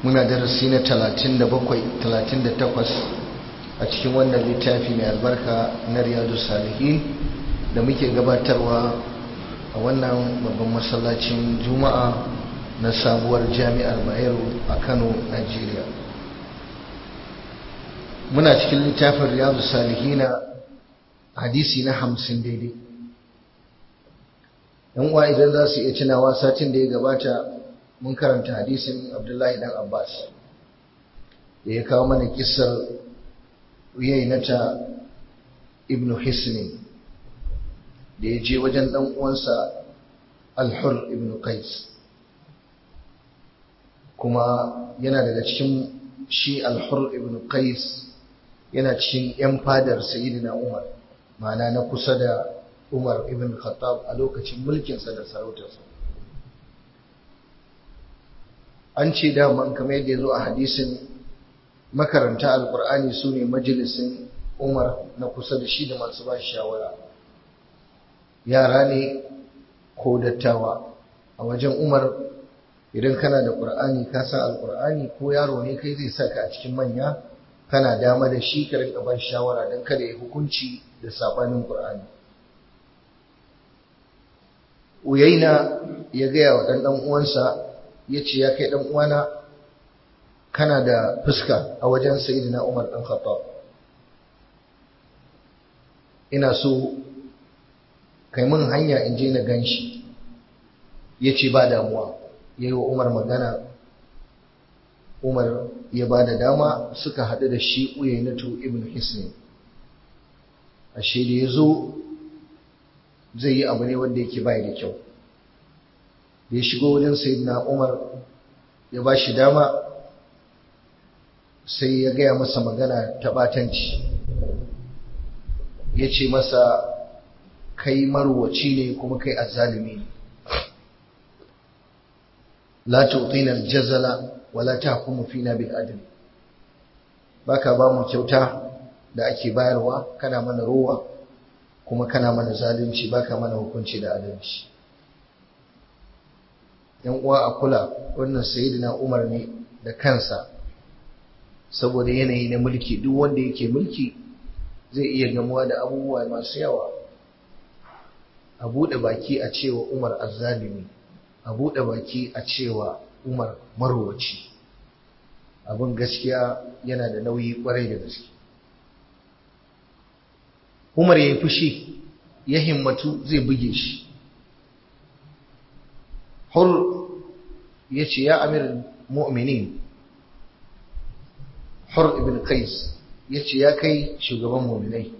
muna darasi na 37 38 a cikin wannan littafi mai albarka na riyadu salihin da muke gabatarwa a wannan babban masallacin juma'a na sabuwar jami'ar bayero a kano nigeria muna cikin littafin riyadu salihina hadisi na hamsin daidai yan uwa idan za su iya tunawa satin da ya gabata mun karanta hadisin abdullahi dan abbas da ya kawo mana kisar uyainata ibnu hisnin da ya je wajen dan uwansa alhur ibnu qais kuma yana daga cikin shi alhur ibnu qais yana cikin yan fadar sayyidina umar ma'ana na kusa da umar ibn khattab a lokacin mulkinsa da sarautarsa an ce daman kamar yadda ya zo a hadisin makaranta alkur'ani su ne majalisin umar na kusa da shi da masu ba shawara yara ne ko dattawa a wajen umar idan kana da ƙur'ani ka san alkur'ani ko yaro ne kai zai saka a cikin manya kana dama da shi ka rinka ba shawara don kada ya hukunci da sabanin ƙur'ani uyaina ya gaya wa ɗan uwansa ya ce ya kai ɗan uwana kana da fuska a wajen sayidina umar ɗan khattab ina so kai mun hanya in je na gan shi ya ce ba damuwa ya yi wa umar magana umar ya ba da dama suka haɗu da shi uyainatu ibn hisni ashe da ya zo zai yi abu ne wanda yake bai da kyau da ya shigo wajen sayyidina umar ya ba shi dama sai ya gaya masa magana ta batanci ya ce masa kai marwaci ne kuma kai azzalimi ne la tu'tina al-jazala wa la tahkumu fina bil adl baka ba mu kyauta da ake bayarwa kana mana rowa kuma kana mana zalunci baka mana hukunci da adalci yan uwa a kula wannan sayyidina Umar ne da kansa saboda yanayi na mulki duk wanda yake mulki zai iya gamuwa da abubuwa masu yawa a buɗe baki a cewa Umar azzalimi a buɗe baki a cewa Umar marwaci abin gaskiya yana da nauyi kwarai da gaske Umar ya yi fushi ya himmatu zai buge shi. Hur ya ce, Ya amir mu'minin, Hur ibn Qais ya ce, Ya kai shugaban mu'minai.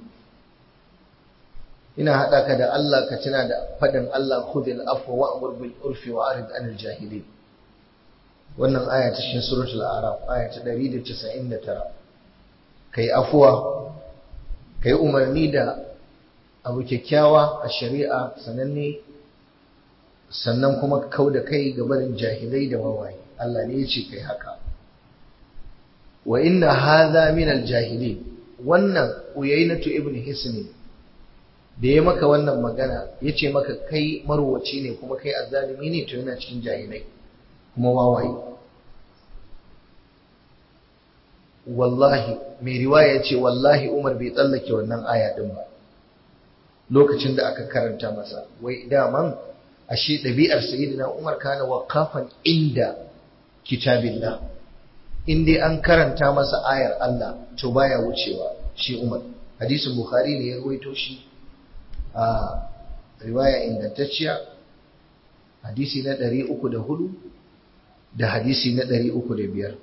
Ina haɗa ka da Allah ka tuna da faɗin Allah khudil afwa wa amur bil urfi wa arid anil jahilin. Wannan aya ta cikin suratul Araf, aya ta 199. Kai afuwa ka yi umarni da abu kyakkyawa a shari'a sananne sannan kuma kau da kai ga barin jahilai da wawaye Allah ne ya ce kai haka wa inna hadha min al-jahilin wannan uyainatu ibn hisni da ya maka wannan magana ya ce maka kai marwaci ne kuma kai azzalimi ne to yana cikin jahilai kuma wawaye wallahi mai riwaya ce wallahi Umar bai tsallake wannan aya din ba lokacin da aka karanta masa wai daman ashe ɗabi'ar sayyidina Umar kana waqafan inda kitabillah in dai an karanta masa ayar Allah to baya wucewa shi Umar hadisin Bukhari ne ya ruwaito shi a riwaya ingantacciya hadisi na 304 da hadisi na 305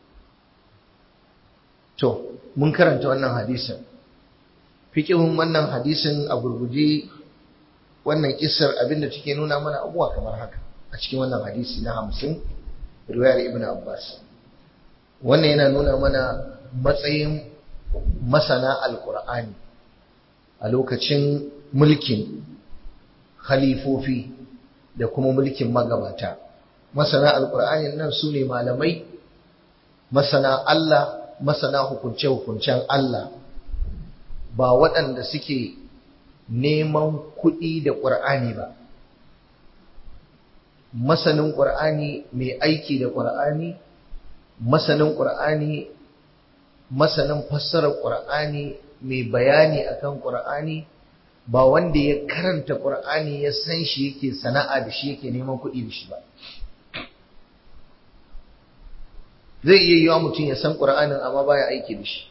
To, mun karanta wannan hadisin. Fikihun wannan hadisin a gurguje wannan kisar abinda take nuna mana abuwa kamar haka a cikin wannan hadisi na hamsin riwayar Ibn Abbas. Wannan yana nuna mana matsayin masana alkur'ani a lokacin mulkin khalifofi da kuma mulkin magabata. Masana alkur'ani nan su ne malamai, masana Allah masana hukunce-hukuncen Allah ba waɗanda suke neman kuɗi da ƙur'ani ba masanin ƙur'ani mai aiki da ƙur'ani masanin ƙur'ani masanin fassarar ƙur'ani mai bayani akan ƙur'ani ba wanda ya karanta ƙur'ani ya san shi yake sana'a da shi yake neman kuɗi da shi ba zai iya yiwa mutum ya san ƙur'anin amma baya aiki da shi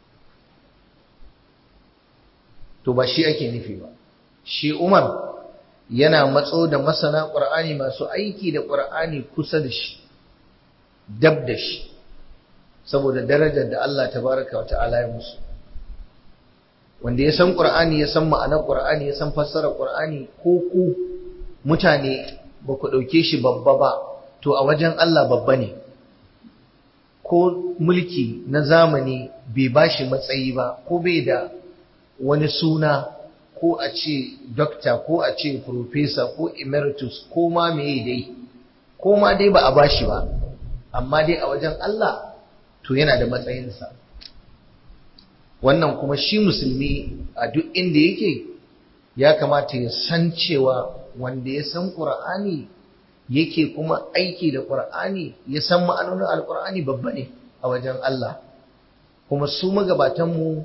to ba shi ake nufi ba shi umar yana matso da masana ƙur'ani masu aiki da ƙur'ani kusa da shi dab da shi saboda darajar da Allah tabaraka wa ta'ala ya musu wanda ya san ƙur'ani ya san ma'anar ƙur'ani ya san fassarar ƙur'ani ko ku mutane ba ku ɗauke shi babba ba to a wajen Allah babba ne ko mulki na zamani bai ba shi matsayi ba ko bai da wani suna ko a ce dokta ko a ce profesa ko emeritus ko ma meye dai ko ma dai ba a ba shi ba amma dai a wajen Allah to yana da matsayinsa wannan kuma shi musulmi a duk inda yake ya kamata ya san cewa wanda ya san ƙur'ani yake kuma aiki da ƙur'ani ya san ma'anonin alƙur'ani babba ne a wajen Allah kuma su magabatanmu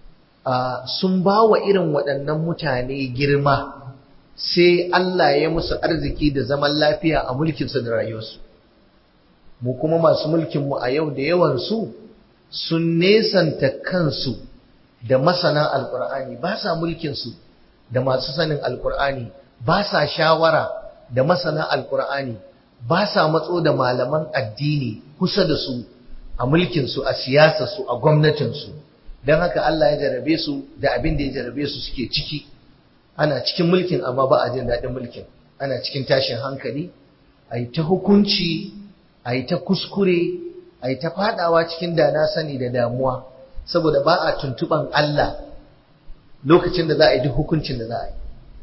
sun ba wa irin waɗannan mutane girma sai Allah ya musu arziki da zaman lafiya a mulkinsu da rayuwarsu mu kuma masu mulkinmu a yau da yawansu sun nesanta kansu da masana alkur'ani ba sa mulkinsu da masu sanin alkur'ani ba sa shawara da masana alkur'ani ba sa matso da malaman addini kusa da su a mulkinsu a siyasarsu a gwamnatinsu don haka Allah ya jarabe su da abin da ya jarabe su suke ciki ana cikin mulkin amma ba a jin daɗin mulkin ana cikin tashin hankali a yi ta hukunci a yi ta kuskure a yi ta fadawa cikin da na sani da damuwa saboda ba a tuntuban Allah lokacin da za a yi duk hukuncin da za a yi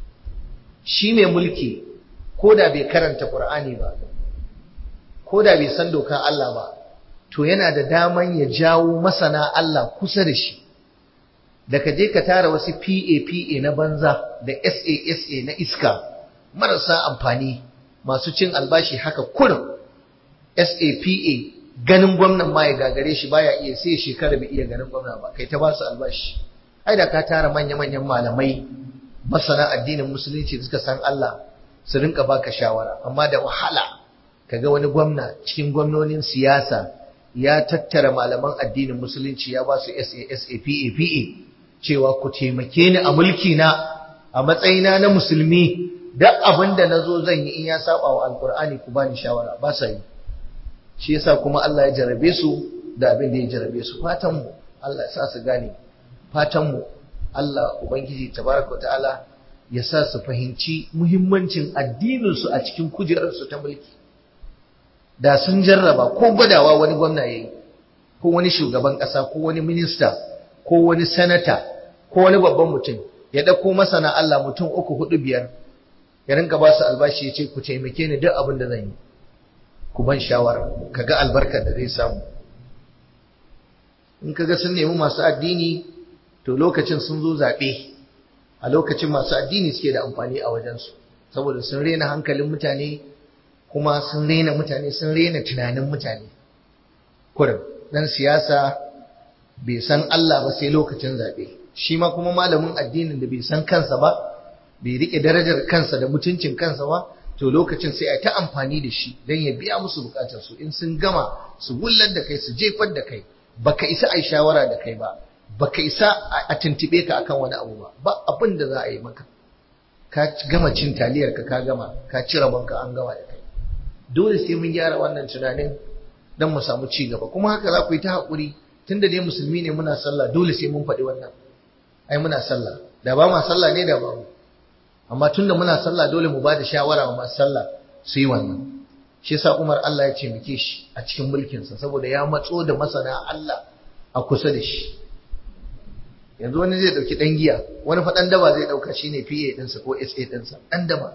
shi mai mulki ko da bai karanta Qur'ani ba ko da bai san dokan Allah ba to yana da daman ya jawo masana Allah kusa da shi da ka je ka tara wasu PA-PA na banza da SA-SA na iska marasa amfani masu cin albashi haka kurin SAPA ganin gwamnan ma ya gagare shi baya iya sai shekara bai iya ganin gwamna ba kai ta ba su albashi ai da ka tara manya-manyan malamai masana addinin musulunci da suka san Allah su rinka baka shawara amma da wahala kaga wani gwamna cikin gwamnonin siyasa ya tattara malaman addinin musulunci ya ba su SASAPA cewa ku taimake ni a mulki na a matsayina na musulmi duk abin da nazo zan yi in ya saba wa alkur'ani ku bani shawara ba sa yi shi yasa kuma Allah ya jarabe su da abin da ya jarabe su fatan mu Allah ya sa su gane fatan mu Allah ubangiji tabaraka ta'ala ya sa su fahimci muhimmancin addinin su a cikin kujerar su ta mulki da sun jarraba ko gwadawa wani gwamna yayi ko wani shugaban kasa ko wani minista ko wani sanata ko wani babban mutum ya dauko masana Allah mutum uku hudu biyar ya rinka ba su albashi ya ce ku taimake ni duk abin da zan yi ku ban shawara kaga albarkar da zai samu in kaga sun nemi masu addini to lokacin sun zo zaɓe a lokacin masu addini suke da amfani a wajensu saboda sun rena hankalin mutane kuma sun rena mutane sun rena tunanin mutane kurin dan siyasa bai san Allah ba sai lokacin zaɓe shi ma kuma malamin addinin da bai san kansa ba bai riƙe darajar kansa da mutuncin kansa ba to lokacin sai a ta amfani da shi don ya biya musu bukatarsu in sun gama su wullar da kai su jefar da kai baka isa a yi shawara da kai ba baka isa a tuntube ka akan wani abu ba ba abin da za a yi maka ka gama cin taliyar ka ka gama ka ci rabonka an gama da kai dole sai mun gyara wannan tunanin don mu samu ci gaba kuma haka za ku yi ta haƙuri tunda dai musulmi ne muna sallah dole sai mun faɗi wannan ai muna sallah da ba ma sallah ne da ba mu amma tunda muna sallah dole mu ba da shawara wa masu sallah su yi wannan shi yasa Umar Allah ya taimake shi a cikin mulkinsa saboda ya matso da masana Allah a kusa da shi yanzu wani zai dauki dan giya wani fa dan daba zai dauka shine PA ɗinsa ko SA ɗinsa dan daba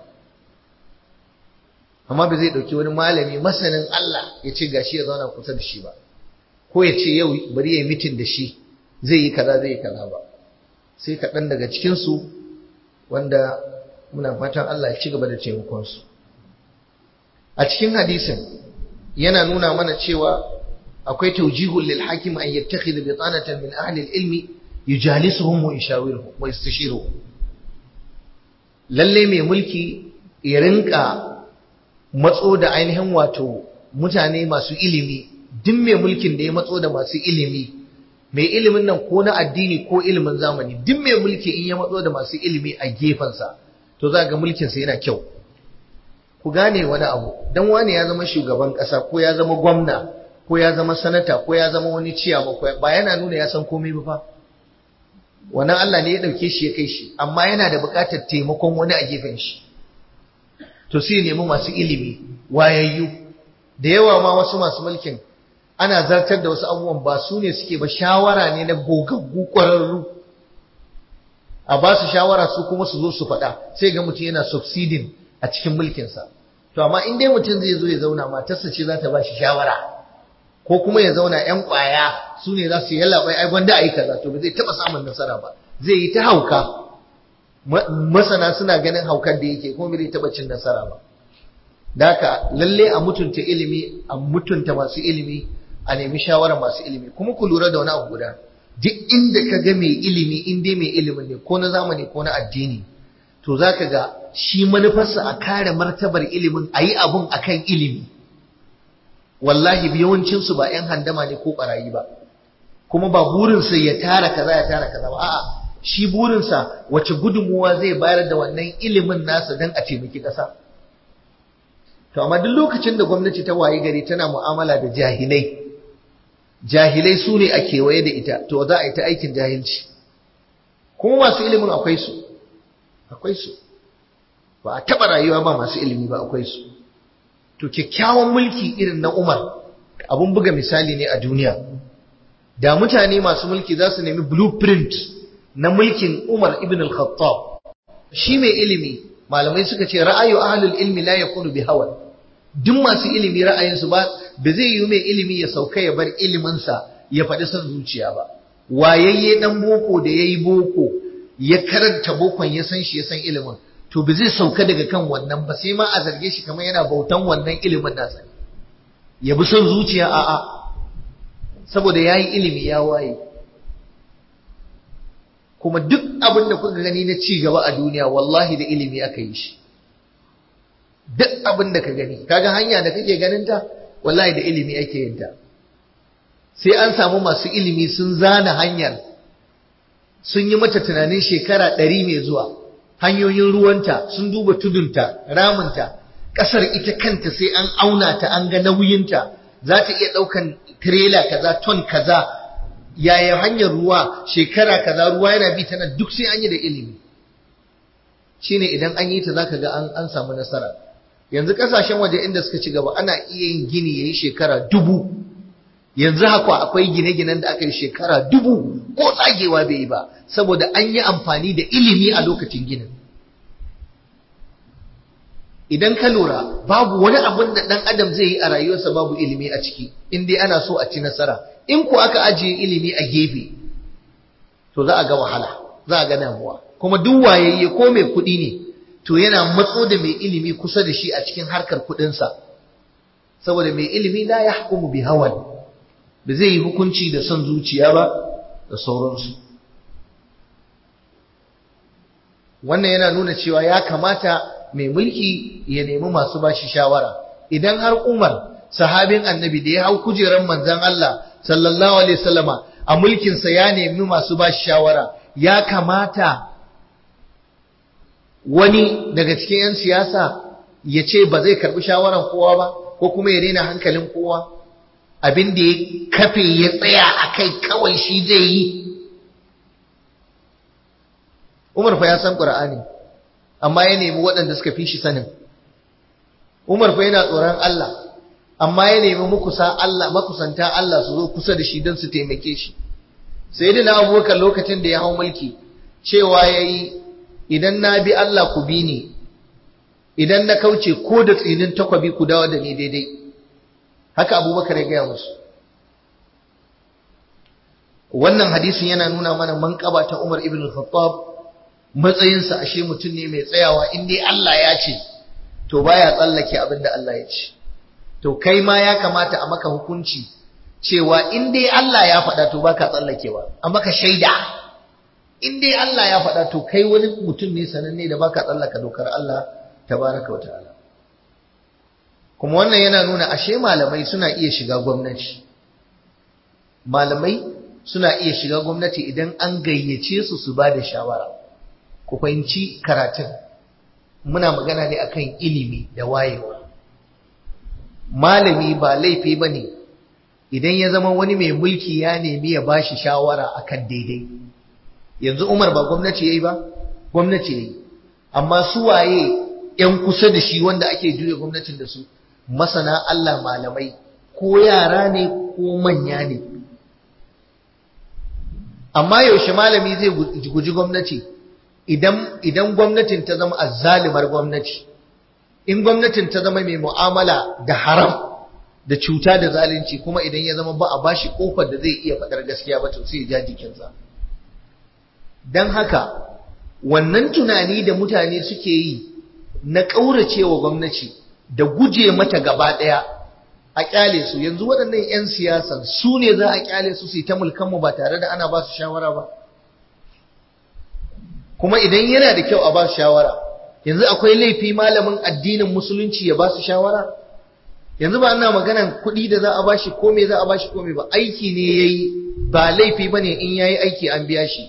amma ba zai dauki wani malami masanin Allah ya ce gashi ya zauna kusa da shi ba ko ya ce yau bari ya yi mitin da shi zai yi kaza zai yi kaza ba sai kaɗan daga cikinsu wanda muna fatan Allah ya ci gaba da taimakonsu a cikin hadisin yana nuna mana cewa akwai tawjihul lil hakim an yattakhidha bitanatan min ahli al ilmi yujalisuhum wa yushawiruhum wa yastashiruhum lalle mai mulki ya rinka matso da ainihin wato mutane masu ilimi duk mai mulkin da ya matso da masu ilimi mai ilimin nan ko na addini ko ilimin zamani duk mai mulki in ya matso da masu ilimi a gefensa to za ga mulkinsa yana kyau ku gane wani abu dan wani ya zama shugaban ƙasa ko ya zama gwamna ko ya zama sanata ko ya zama wani ciyama ko ba yana nuna ya san komai ba fa wannan Allah ne ya dauke shi ya kai shi amma yana da buƙatar taimakon wani a gefen shi to sai nemi masu ilimi wayayyu da yawa ma wasu masu mulkin ana zartar da wasu abubuwan ba su ne suke ba shawara ne na gogaggu ƙwararru a ba su shawara su kuma su zo su faɗa sai ga mutum yana succeeding a cikin mulkinsa to amma in dai mutum zai zo ya zauna matarsa ce za ta ba shi shawara ko kuma ya zauna yan ƙwaya su ne za su yi yallaɓai ai gwanda a yi kaza to ba zai taɓa samun nasara ba zai yi ta hauka masana suna ganin haukar da yake kuma bai taɓa cin nasara ba da haka lalle a mutunta ilimi a mutunta masu ilimi a nemi shawarar masu ilimi kuma ku lura da wani abu guda duk inda ka ga mai ilimi in dai mai ilimin ne ko na zamani ko na addini to za ka ga shi manufarsa a kare martabar ilimin a yi abun a kan ilimi wallahi yawancinsu ba 'yan handama ne ko ɓarayi ba kuma ba burinsa ya tara kaza ya tara kaza ba a'a shi burinsa wace gudunmuwa zai bayar da wannan ilimin nasa don a taimaki ƙasa to amma duk lokacin da gwamnati ta wayi gari tana mu'amala da jahilai jahilai su ne a kewaye da ita to za a yi ta aikin jahilci kuma masu ilimin akwai su akwai su ba a taɓa rayuwa ba masu ilimi ba akwai su to kyakkyawan mulki irin na umar abun buga misali ne a duniya da mutane masu mulki za su nemi blueprint na mulkin umar ibn al-khattab shi mai ilimi malamai suka ce ra'ayu ahlul ilmi la yakunu bi hawa duk masu ilimi ra'ayinsu ba ba zai yi mai ilimi ya sauka ya bar iliminsa ya faɗi son zuciya ba wayayye dan boko da yayi boko ya karanta bokon ya san shi ya san ilimin to ba zai sauka daga kan wannan ba sai ma a zarge shi kamar yana bautan wannan ilimin nasa ya bi son zuciya a'a saboda yayi ilimi ya waye kuma duk abin da kuka gani na ci gaba a duniya wallahi da ilimi aka yi shi duk abin da ka gani kaga hanya da kake ganin ta wallahi da ilimi ake yin ta sai an samu masu ilimi sun zana hanyar sun yi mata tunanin shekara ɗari mai zuwa hanyoyin ruwanta sun duba tudunta ramunta ƙasar ita kanta sai an auna ta an ga nauyinta za ta iya ɗaukan tirela kaza ton kaza yaya hanyar ruwa shekara kaza ruwa yana bi tana duk sai an yi da ilimi shine idan an yi ta zaka ga an an samu nasara yanzu kasashen waje inda suka ci gaba ana iya yin gini yayi shekara dubu yanzu haka akwai gine-ginen da aka yi shekara dubu ko tsagewa bai yi ba saboda an yi amfani da ilimi a lokacin ginin idan ka lura babu wani abin da ɗan adam zai yi a rayuwarsa babu ilimi a ciki in dai ana so a ci nasara in ko aka ajiye ilimi a gefe to za a ga wahala za a ga damuwa kuma duk wayayye ko mai kuɗi ne to yana matso da mai ilimi kusa da shi a cikin harkar kuɗinsa saboda mai ilimi la ya hukumu bi hawan ba zai yi hukunci da son zuciya ba da sauransu wannan yana nuna cewa ya kamata mai mulki ya nemi masu bashi shawara idan har Umar sahabin annabi da ya hau kujerar manzon Allah sallallahu alaihi wasallama a mulkinsa ya nemi masu bashi shawara ya kamata wani daga cikin 'yan siyasa ya ce ba zai karbi shawaran kowa ba ko kuma ya daina hankalin kowa abin da ya kafe ya tsaya a kai kawai shi zai yi Umar fa ya san Qur'ani amma ya nemi waɗanda suka fi shi sanin Umar fa yana tsoron Allah amma ya nemi makusa Allah makusanta Allah su zo kusa da shi don su taimake shi sayyidina Abubakar lokacin da ya hau mulki cewa yayi idan na bi Allah ku bi ni idan na kauce ko da tsinin takwabi ku dawo da ni daidai haka Abubakar ya gaya musu wannan hadisin yana nuna mana manƙaba ta Umar ibn al-Khattab matsayinsa ashe mutum ne mai tsayawa in dai Allah ya ce to baya tsallake abin da Allah ya ce to kai ma ya kamata a maka hukunci cewa in dai Allah ya faɗa to baka tsallakewa amma ka shaida in dai Allah ya faɗa to kai wani mutum ne sananne da baka tsallaka dokar Allah tabaraka wa ta'ala kuma wannan yana nuna ashe malamai suna iya shiga gwamnati malamai suna iya shiga gwamnati idan an gayyace su su ba da shawara ku fahimci karatun muna magana ne akan ilimi da wayewa malami ba laifi ba ne idan ya zama wani mai mulki ya nemi ya bashi shawara akan daidai yanzu umar ba gwamnati ya yi ba gwamnati ya yi amma su waye 'yan kusa da shi wanda ake juya gwamnatin da su masana Allah malamai ko yara ne ko manya ne amma yaushe malami zai guji gwamnati idan idan gwamnatin ta zama azzalimar gwamnati in gwamnatin ta zama mai mu'amala da haram da cuta da zalunci kuma idan ya zama ba a bashi kofar da zai iya faɗar gaskiya ba to sai ya ja jikinsa dan haka wannan tunani da mutane suke yi na ƙauracewa gwamnati da guje mata gaba ɗaya a ƙyale su yanzu waɗannan 'yan siyasan su ne za a ƙyale su su yi ta mulkanmu ba tare da ana ba su shawara ba kuma idan yana da kyau a ba su shawara yanzu akwai laifi malamin addinin musulunci ya ba su shawara yanzu ba ana maganan kuɗi da za a ba shi ko me za a ba shi ko me ba aiki ne ya yi ba laifi ba ne in ya yi aiki an biya shi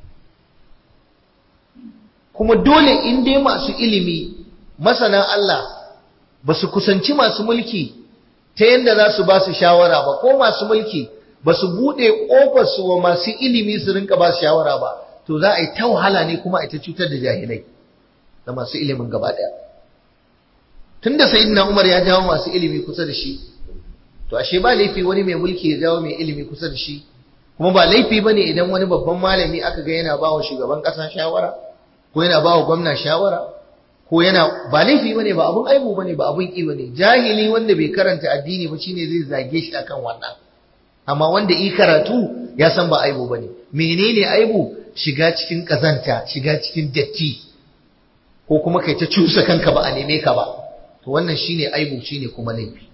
kuma dole in dai masu ilimi masana Allah ba su kusanci masu mulki ta yadda za su ba su shawara ba ko masu mulki ba su buɗe ƙofarsu wa masu ilimi su rinka ba su shawara ba to za a yi ta wahala ne kuma a ta cutar da jahilai da masu ilimin gaba ɗaya tun da sayyidina umar ya jawo masu ilimi kusa da shi to ashe ba laifi wani mai mulki ya jawo mai ilimi kusa da shi kuma ba laifi ba ne idan wani babban malami aka ga yana ba wa shugaban ƙasa shawara ko yana ba wa gwamna shawara ko yana ba laifi bane ba abun aibu bane ba abun ki bane jahili wanda bai karanta addini ba shine zai zage shi akan wannan amma wanda yi karatu ya san ba aibu bane menene aibu shiga cikin kazanta shiga cikin datti ko kuma kai ta cusa kanka ba a neme ka ba to wannan shine aibu shine kuma laifi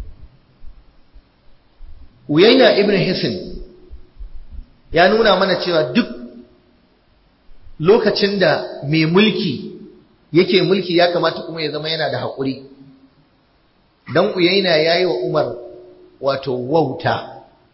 Uyaina ibn Hisin ya nuna mana cewa duk lokacin da mai mulki yake mulki ya kamata kuma ya zama yana da haƙuri dan uyaina yayi wa Umar wato wauta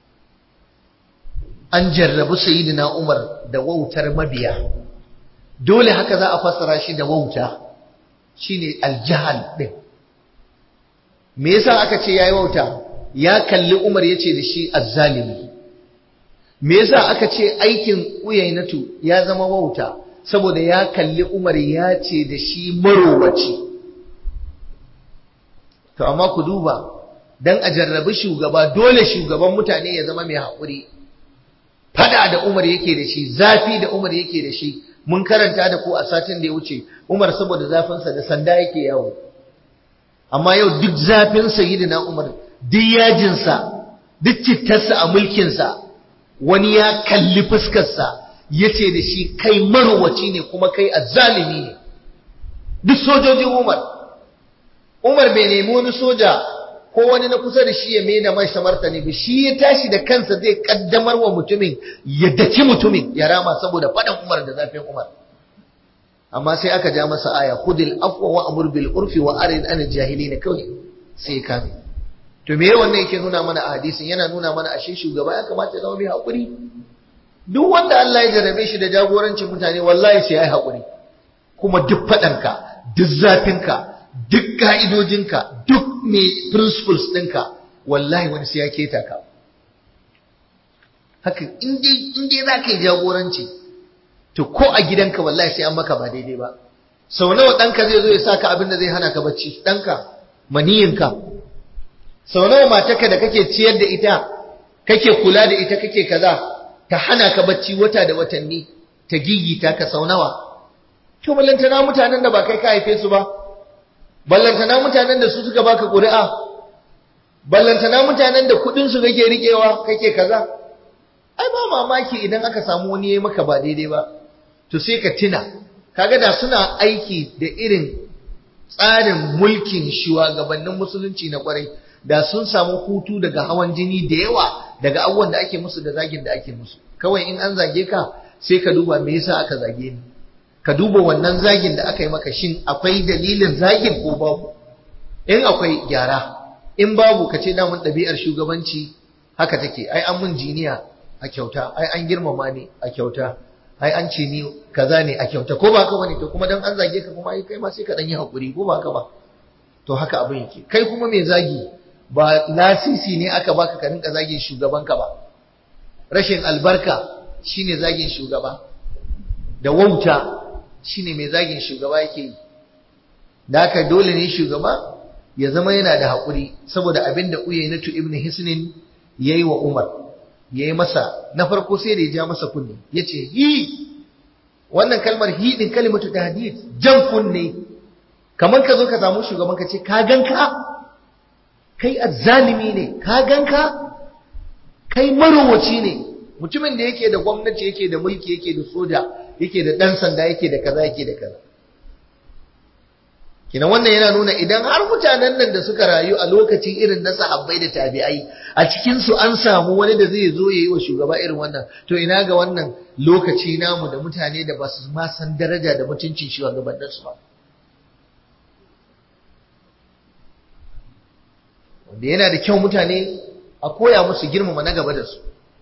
an jarrabu sayyidina Umar da wautar mabiya dole haka za a fassara shi da wauta shine aljahal din me yasa aka ce yayi wauta ya kalli Umar yace da shi azzalimi me yasa aka ce aikin uyainatu ya zama wauta saboda ya kalli Umar ya ce da shi marowaci to amma ku duba dan a jarrabi shugaba dole shugaban mutane ya zama mai haƙuri fada da Umar yake da shi zafi da Umar yake da shi mun karanta da ku a satin da ya wuce Umar saboda zafinsa da sanda yake yawo amma yau duk zafin sayyidina Umar duk yajinsa duk cittarsa a mulkinsa wani ya kalli fuskarsa ya ce da shi kai marwaci ne kuma kai azzalimi ne duk sojojin Umar Umar bai nemi wani soja ko wani na kusa da shi ya mai da mai martani ba shi ya tashi da kansa zai kaddamar wa mutumin ya daki mutumin ya rama saboda faɗan Umar da zafin Umar amma sai aka ja masa aya khudil afwa wa amur bil urfi wa arid an jahilin kawai sai ka to me wannan yake nuna mana a hadisin yana nuna mana ashe shugaba ya kamata ya zama mai hakuri duk wanda Allah ya jarabe shi da jagorancin mutane wallahi sai ya yi hakuri kuma duk faɗanka duk zafinka duk ka'idojinka duk mai principles ɗinka wallahi wani sai ya keta ka haka in dai za ka yi jagoranci to ko a gidanka wallahi sai an maka ba daidai ba sau nawa ɗanka zai zo ya saka abin da zai hana ka bacci ɗanka maniyinka sau nawa matarka da kake ciyar da ita kake kula da ita kake kaza ta hana ka bacci wata da watanni ta gigita ka sau nawa to ballantana mutanen da ba kai ka haife su ba ballantana mutanen da su suka baka ƙuri'a ballantana mutanen da kuɗin su kake riƙewa kake kaza ai ba mamaki idan aka samu wani yayi maka ba daidai ba to sai ka tuna kaga da suna aiki da irin tsarin mulkin shugabannin musulunci na kwarai da sun samu hutu daga hawan jini da yawa daga abubuwan da ake musu da zagin da ake musu kawai in an zage ka sai ka duba me yasa aka zage ni ka duba wannan zagin da aka yi maka shin akwai dalilin zagin ko babu in akwai gyara in babu ka ce damun ɗabi'ar shugabanci haka take ai an mun jiniya a kyauta ai an girmama ni a kyauta ai an ce ni kaza ne a kyauta ko ba ka bane to kuma dan an zage ka kuma ai kai ma sai ka dan yi hakuri ko ba ka ba to haka abin yake kai kuma mai zagi ba lasisi ne aka baka ka rinka zagin shugabanka ba rashin albarka shine zagin shugaba da wauta shine mai zagin shugaba yake yi da haka dole ne shugaba ya zama yana da haƙuri saboda abin da Uyaynatu ibn Hisnin yayi wa Umar yayi masa na farko sai da ya ja masa kunne yace hi wannan kalmar hi din kalimatu tahdid jan kunne kamar ka zo ka samu shugaban ka ce ka ganka kai azzalimi ne ka ganka kai marowaci ne mutumin da yake da gwamnati yake da mulki yake da soja yake da dan sanda yake da kaza yake da kaza kina wannan yana nuna idan har mutanen nan da suka rayu a lokacin irin na sahabbai da tabi'ai a cikin su an samu wani da zai zo yayi wa shugaba irin wannan to ina ga wannan lokaci namu da mutane da ba su ma san daraja da mutuncin shugabannin su ba wanda yana da kyau mutane a koya musu girmama na gaba da su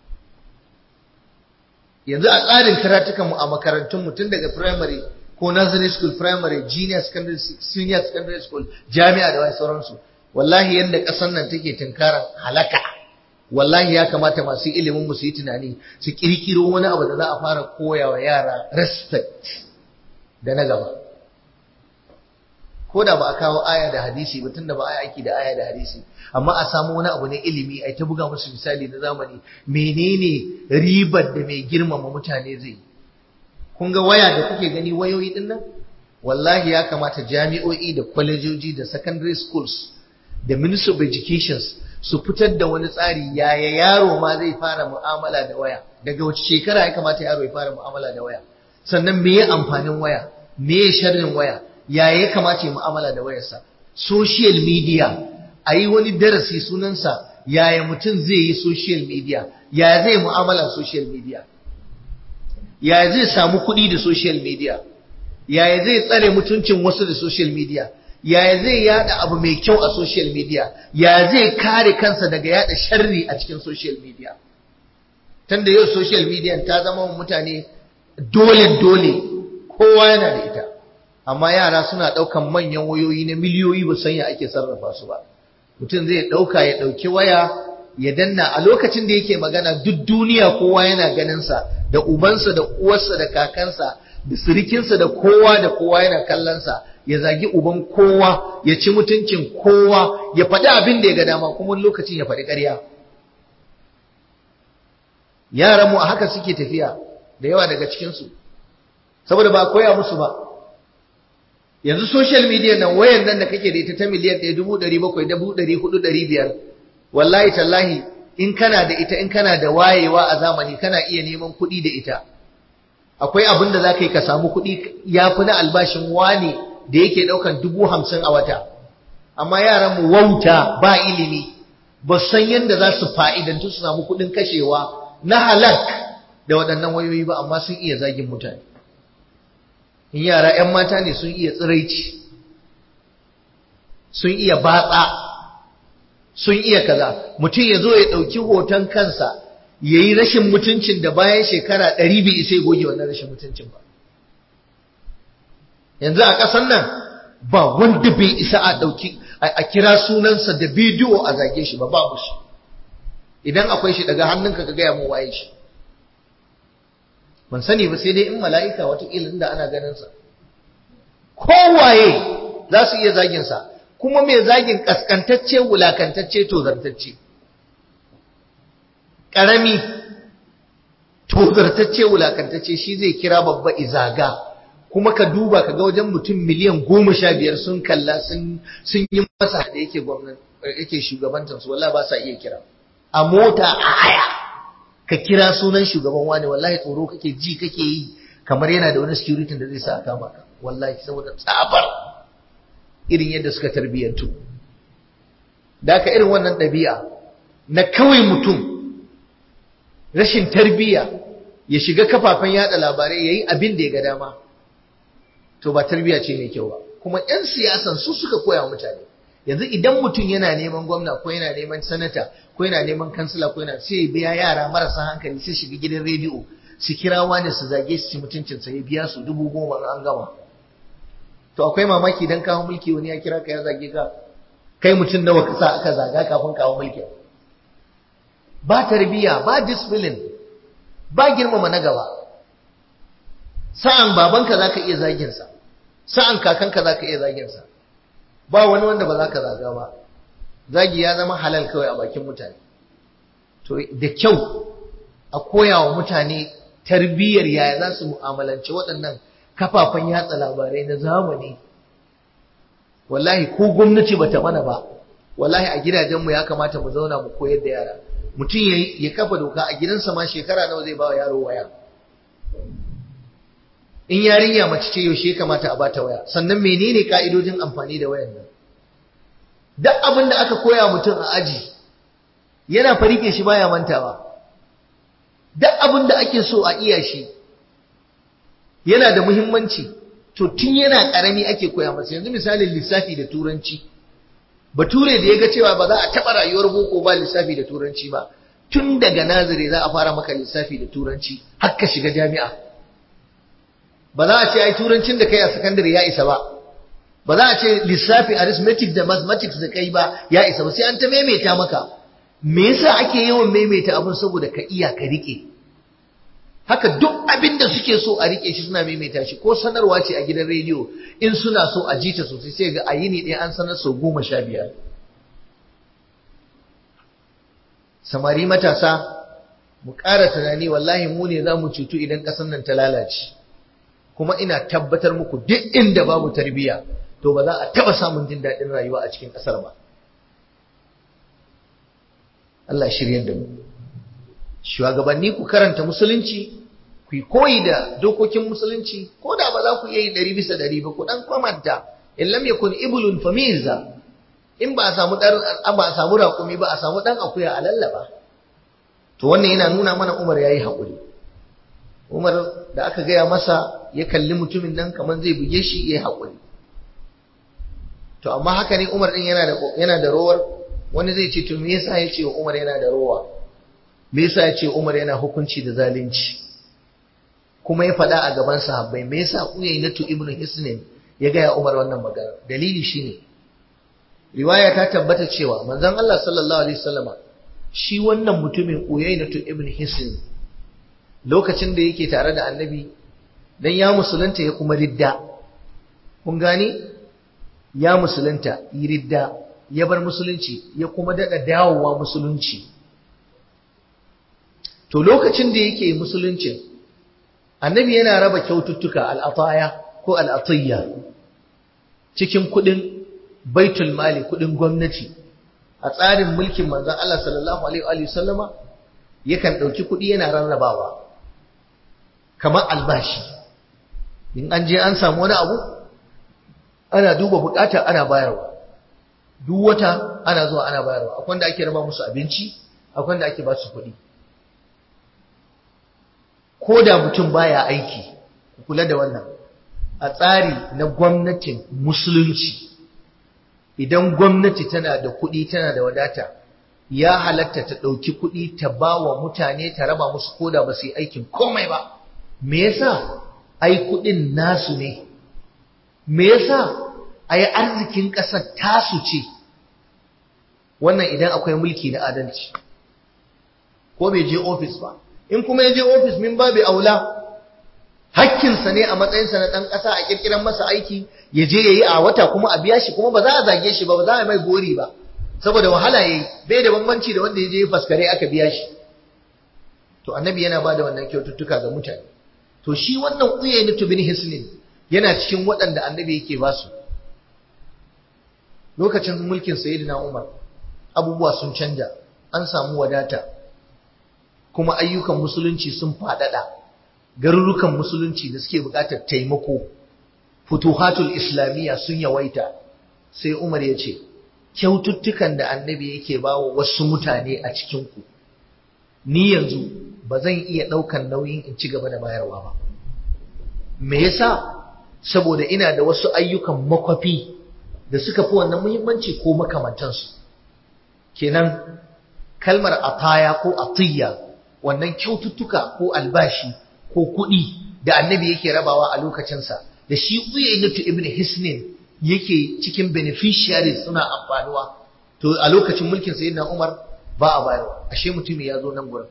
yanzu a tsarin karatukanmu a makarantunmu tun daga primary ko nursery school primary junior secondary senior secondary school jami'a da wai sauransu wallahi yadda ƙasar nan take tunkaran halaka wallahi ya kamata masu ilimin mu su yi tunani su kirkiro wani abu da za a fara koya wa yara respect da na gaba ko da ba a kawo aya da hadisi ba tunda ba a aiki da aya da hadisi amma a samu wani abu na ilimi a ta buga musu misali na zamani menene ribar da mai girmama mutane zai kun ga waya da kuke gani wayoyi din nan wallahi ya kamata jami'o'i da kwalejoji da secondary schools da ministry of education su fitar da wani tsari yaya yaro ma zai fara mu'amala da waya daga wace shekara ya kamata yaro ya fara mu'amala da waya sannan me ya amfanin waya me ya sharrin waya yaya ya kamata ya mu'amala da wayarsa social media a yi wani darasi sunansa yaya mutum zai yi social media yaya zai mu'amala social media yaya zai samu kuɗi da social media yaya zai tsare mutuncin wasu da social media yaya zai yada abu mai kyau a social media yaya zai kare kansa daga yada sharri a cikin social media tunda yau social media ta zama mutane dole dole kowa yana da ita amma yara suna ɗaukan manyan wayoyi na miliyoyi ba san ya ake sarrafa su ba mutum zai ɗauka ya ɗauki waya ya danna a lokacin da yake magana duk duniya kowa yana ganinsa da ubansa da uwarsa da kakansa da sirikinsa da kowa da kowa yana kallonsa ya zagi uban kowa ya ci mutuncin kowa ya faɗi abin da ya ga dama kuma lokacin ya faɗi ƙarya yaran mu a haka suke tafiya da yawa daga cikinsu saboda ba koya musu ba yanzu social media nan wayan nan da kake da ita ta miliyan ɗaya dubu ɗari bakwai dubu ɗari hudu ɗari biyar wallahi tallahi in kana da ita in kana da wayewa a zamani kana iya neman kuɗi da ita akwai abin da za ka yi ka samu kuɗi ya fi na albashin wane da yake ɗaukan dubu hamsin a wata amma yaran mu wauta ba ilimi ba san yadda za su fa'idantu su samu kuɗin kashewa na halak da waɗannan wayoyi ba amma sun iya zagin mutane in yara 'yan mata ne sun iya tsiraici sun iya batsa sun iya kaza mutum ya zo ya ɗauki hoton kansa ya yi rashin mutuncin da bayan shekara ɗari bai isa ya goge wannan rashin mutuncin ba yanzu a ƙasar nan ba wanda bai isa a ɗauki a kira sunansa da bidiyo a zage shi ba babu shi idan akwai shi daga hannunka ka gaya mu waye shi ban sani ba sai dai in mala'ika watakila inda ana ganinsa kowaye za su iya zaginsa kuma mai zagin kaskantacce wulakantacce tozartacce ƙarami tozartacce wulakantacce shi zai kira babba izaga kuma ka duba ka ga wajen mutum miliyan goma sha biyar sun kalla sun yi masa da yake gwamnan yake shugabantar su wallahi ba sa iya kira a mota a haya ka kira sunan shugaban wani wallahi tsoro kake ji kake yi kamar yana da wani security da zai sa a kama ka wallahi saboda tsabar irin yadda suka tarbiyyantu da aka irin wannan ɗabi'a na kawai mutum rashin tarbiyya ya shiga kafafen yada labarai ya yi abin da ya ga dama to ba tarbiyya ce mai kyau ba kuma 'yan siyasan su suka koya mutane yanzu idan mutum yana neman gwamna ko yana neman sanata ko yana neman kansila ko yana sai ya biya yara marasa hankali sai shiga gidan rediyo su kira wani su zage su ci mutuncinsa ya biya su dubu goma an gama to akwai mamaki dan kawo mulki wani ya kira ka ya zage ka kai mutum nawa ka sa aka zaga kafin kawo mulki ba tarbiya ba discipline ba girmama na gaba sa'an babanka zaka iya zagin sa sa'an kakanka zaka iya zagin sa ba wani wanda ba zaka zaga ba zagi ya zama halal kawai a bakin mutane to da kyau a koya wa mutane tarbiyyar yaya za su mu'amalanci waɗannan kafafen yatsa labarai na zamani wallahi ko gwamnati bata mana ba wallahi a gidajenmu ya kamata mu zauna mu koyar da yara mutum ya kafa doka a gidansa ma shekara nawa zai ba wa yaro waya in yarinya mace ce yaushe ya kamata a bata waya sannan menene ka'idojin amfani da wayan nan duk abin da aka koya mutum a aji yana farike shi baya mantawa duk abin da ake so a iya shi yana da muhimmanci to tun yana karami ake koya masa yanzu misalin lissafi da turanci bature da ya ga cewa ba za a taɓa rayuwar boko ba lissafi da turanci ba tun daga nazire za a fara maka lissafi da turanci har ka shiga jami'a ba za a ce ai turancin da kai a sakandare ya isa ba ba za a ce lissafi arithmetic da mathematics da kai ba ya isa ba sai an ta maimaita maka me yasa ake yawan maimaita abin saboda ka iya ka rike haka duk abin da suke so a rike shi suna maimaita shi ko sanarwa ce a gidan rediyo in suna so a jita sosai sai ga a yini ɗaya an sanar sau goma sha biyar samari matasa mu ƙara tunani wallahi mu ne za mu cutu idan ƙasar nan ta lalace kuma ina tabbatar muku duk inda babu tarbiyya to ba za a taɓa samun jin daɗin rayuwa a cikin ƙasar ba Allah shiryar da mu shugabanni ku karanta musulunci ku yi koyi da dokokin musulunci ko da ba za ku iya yi ɗari bisa ɗari ba ku ɗan kwamanta in lam yakun ibulun famiza in ba a samu ɗan ba a samu raƙumi ba a samu ɗan akuya a lallaba to wannan yana nuna mana Umar yayi haƙuri Umar da aka gaya masa ya kalli mutumin nan kamar zai buge shi yayi haƙuri to amma haka ne Umar din yana da yana da rowar wani zai ce to me yasa ya ce Umar yana da rowa me yasa ya ce Umar yana hukunci da zalunci kuma ya faɗa a gaban sahabbai me yasa Uyaynatu ibn Hisnin ya gaya Umar wannan magana dalili shine riwaya ta tabbata cewa manzon Allah sallallahu alaihi wasallama shi wannan mutumin Uyaynatu ibn Hisn lokacin da yake tare da Annabi dan ya musulunta ya kuma ridda kun gani ya musulunta yi ridda ya bar musulunci ya kuma dada dawowa musulunci to lokacin da yake musuluncin annabi yana raba kyaututtuka al'ataya ko al'atiyya cikin kudin baitul mali kudin gwamnati a tsarin mulkin manzon Allah sallallahu alaihi wa sallama yakan dauki kudi yana rarrabawa kamar albashi in an je an samu wani abu ana duba bukata ana bayarwa duk wata ana zuwa ana bayarwa akwai wanda ake raba musu abinci akwai wanda ake ba su kuɗi ko da mutum baya aiki kula da wannan a tsari na gwamnatin musulunci idan gwamnati tana da kuɗi tana da wadata ya halatta ta ɗauki kuɗi ta ba wa mutane ta raba musu ko da ba su yi aikin komai ba me yasa ai kuɗin nasu ne me yasa ai arzikin ƙasar tasu ce wannan idan akwai mulki na adalci ko bai je ofis ba in kuma ya je ofis min babu aula hakkinsa ne a matsayinsa na ɗan ƙasa a ƙirƙiran masa aiki ya je ya yi a wata kuma a biya shi kuma ba za a zage shi ba ba za a mai gori ba saboda wahala ya yi bai da bambanci da wanda ya je ya faskare aka biya shi to annabi yana ba da wannan kyaututtuka ga mutane to shi wannan uyayni bin hisnin yana cikin waɗanda annabi yake ba su lokacin mulkin sayyidina umar abubuwa sun canja an samu wadata kuma ayyukan musulunci sun faɗaɗa garurukan musulunci da suke buƙatar taimako futuhatul islamiyya sun yawaita sai umar ya ce kyaututtukan da annabi yake ba wa wasu mutane a cikinku ni yanzu ba zan iya ɗaukan nauyin in ci gaba da bayarwa ba me yasa saboda ina da wasu ayyukan makwafi da suka fi wannan muhimmanci ko makamantansu kenan kalmar ataya ko atiyya wannan kyaututtuka ko albashi ko kuɗi da annabi yake rabawa a lokacinsa da shi uyainatu ibn hisnin yake cikin beneficiaries suna amfanuwa to a lokacin mulkin sayyidina umar ba a bayarwa ashe mutum ya zo nan gurin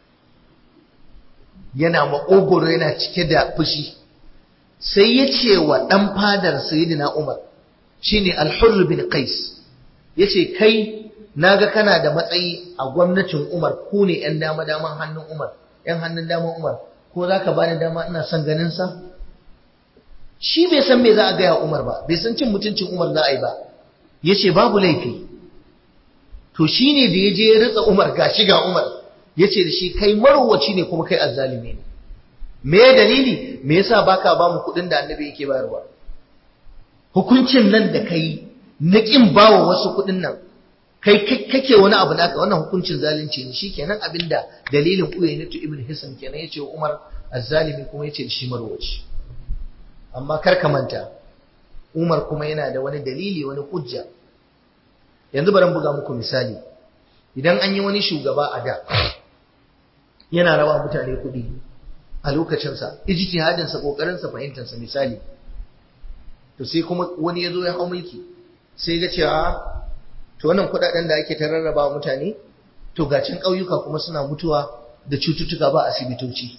yana maƙogoro yana cike da fushi sai ya ce wa ɗan fadar sayyidina umar shine al-hurr bin qais yace kai naga kana da matsayi a gwamnatin umar ku ne yan dama daman hannun umar yan hannun daman umar ko zaka bani dama ina son ganin sa shi bai san me za a gaya umar ba bai san cin mutuncin umar za a yi ba yace babu laifi to shine da ya je ya ritsa umar gashi ga umar yace da shi kai marwaci ne kuma kai azzalimi ne me dalili me yasa baka ba mu kuɗin da annabi yake bayarwa hukuncin nan da kai na kin bawa wasu kuɗin nan kai kake wani abu naka wannan hukuncin zalunci ne shikenan abinda dalilin Uyaynatu ibn Hisan kenan yace wa Umar azzalimi kuma yace shi marwaci amma kar ka manta Umar kuma yana da wani dalili wani hujja yanzu bari buga muku misali idan an yi wani shugaba a da yana rawa mutane kuɗi a lokacinsa ijtihadinsa kokarinsa fahimtarsa misali to sai kuma wani ya zo ya hau mulki sai ga cewa to wannan kudaden da ake ta rarraba mutane to gacin ƙauyuka kuma suna mutuwa da cututtuka ba asibitoci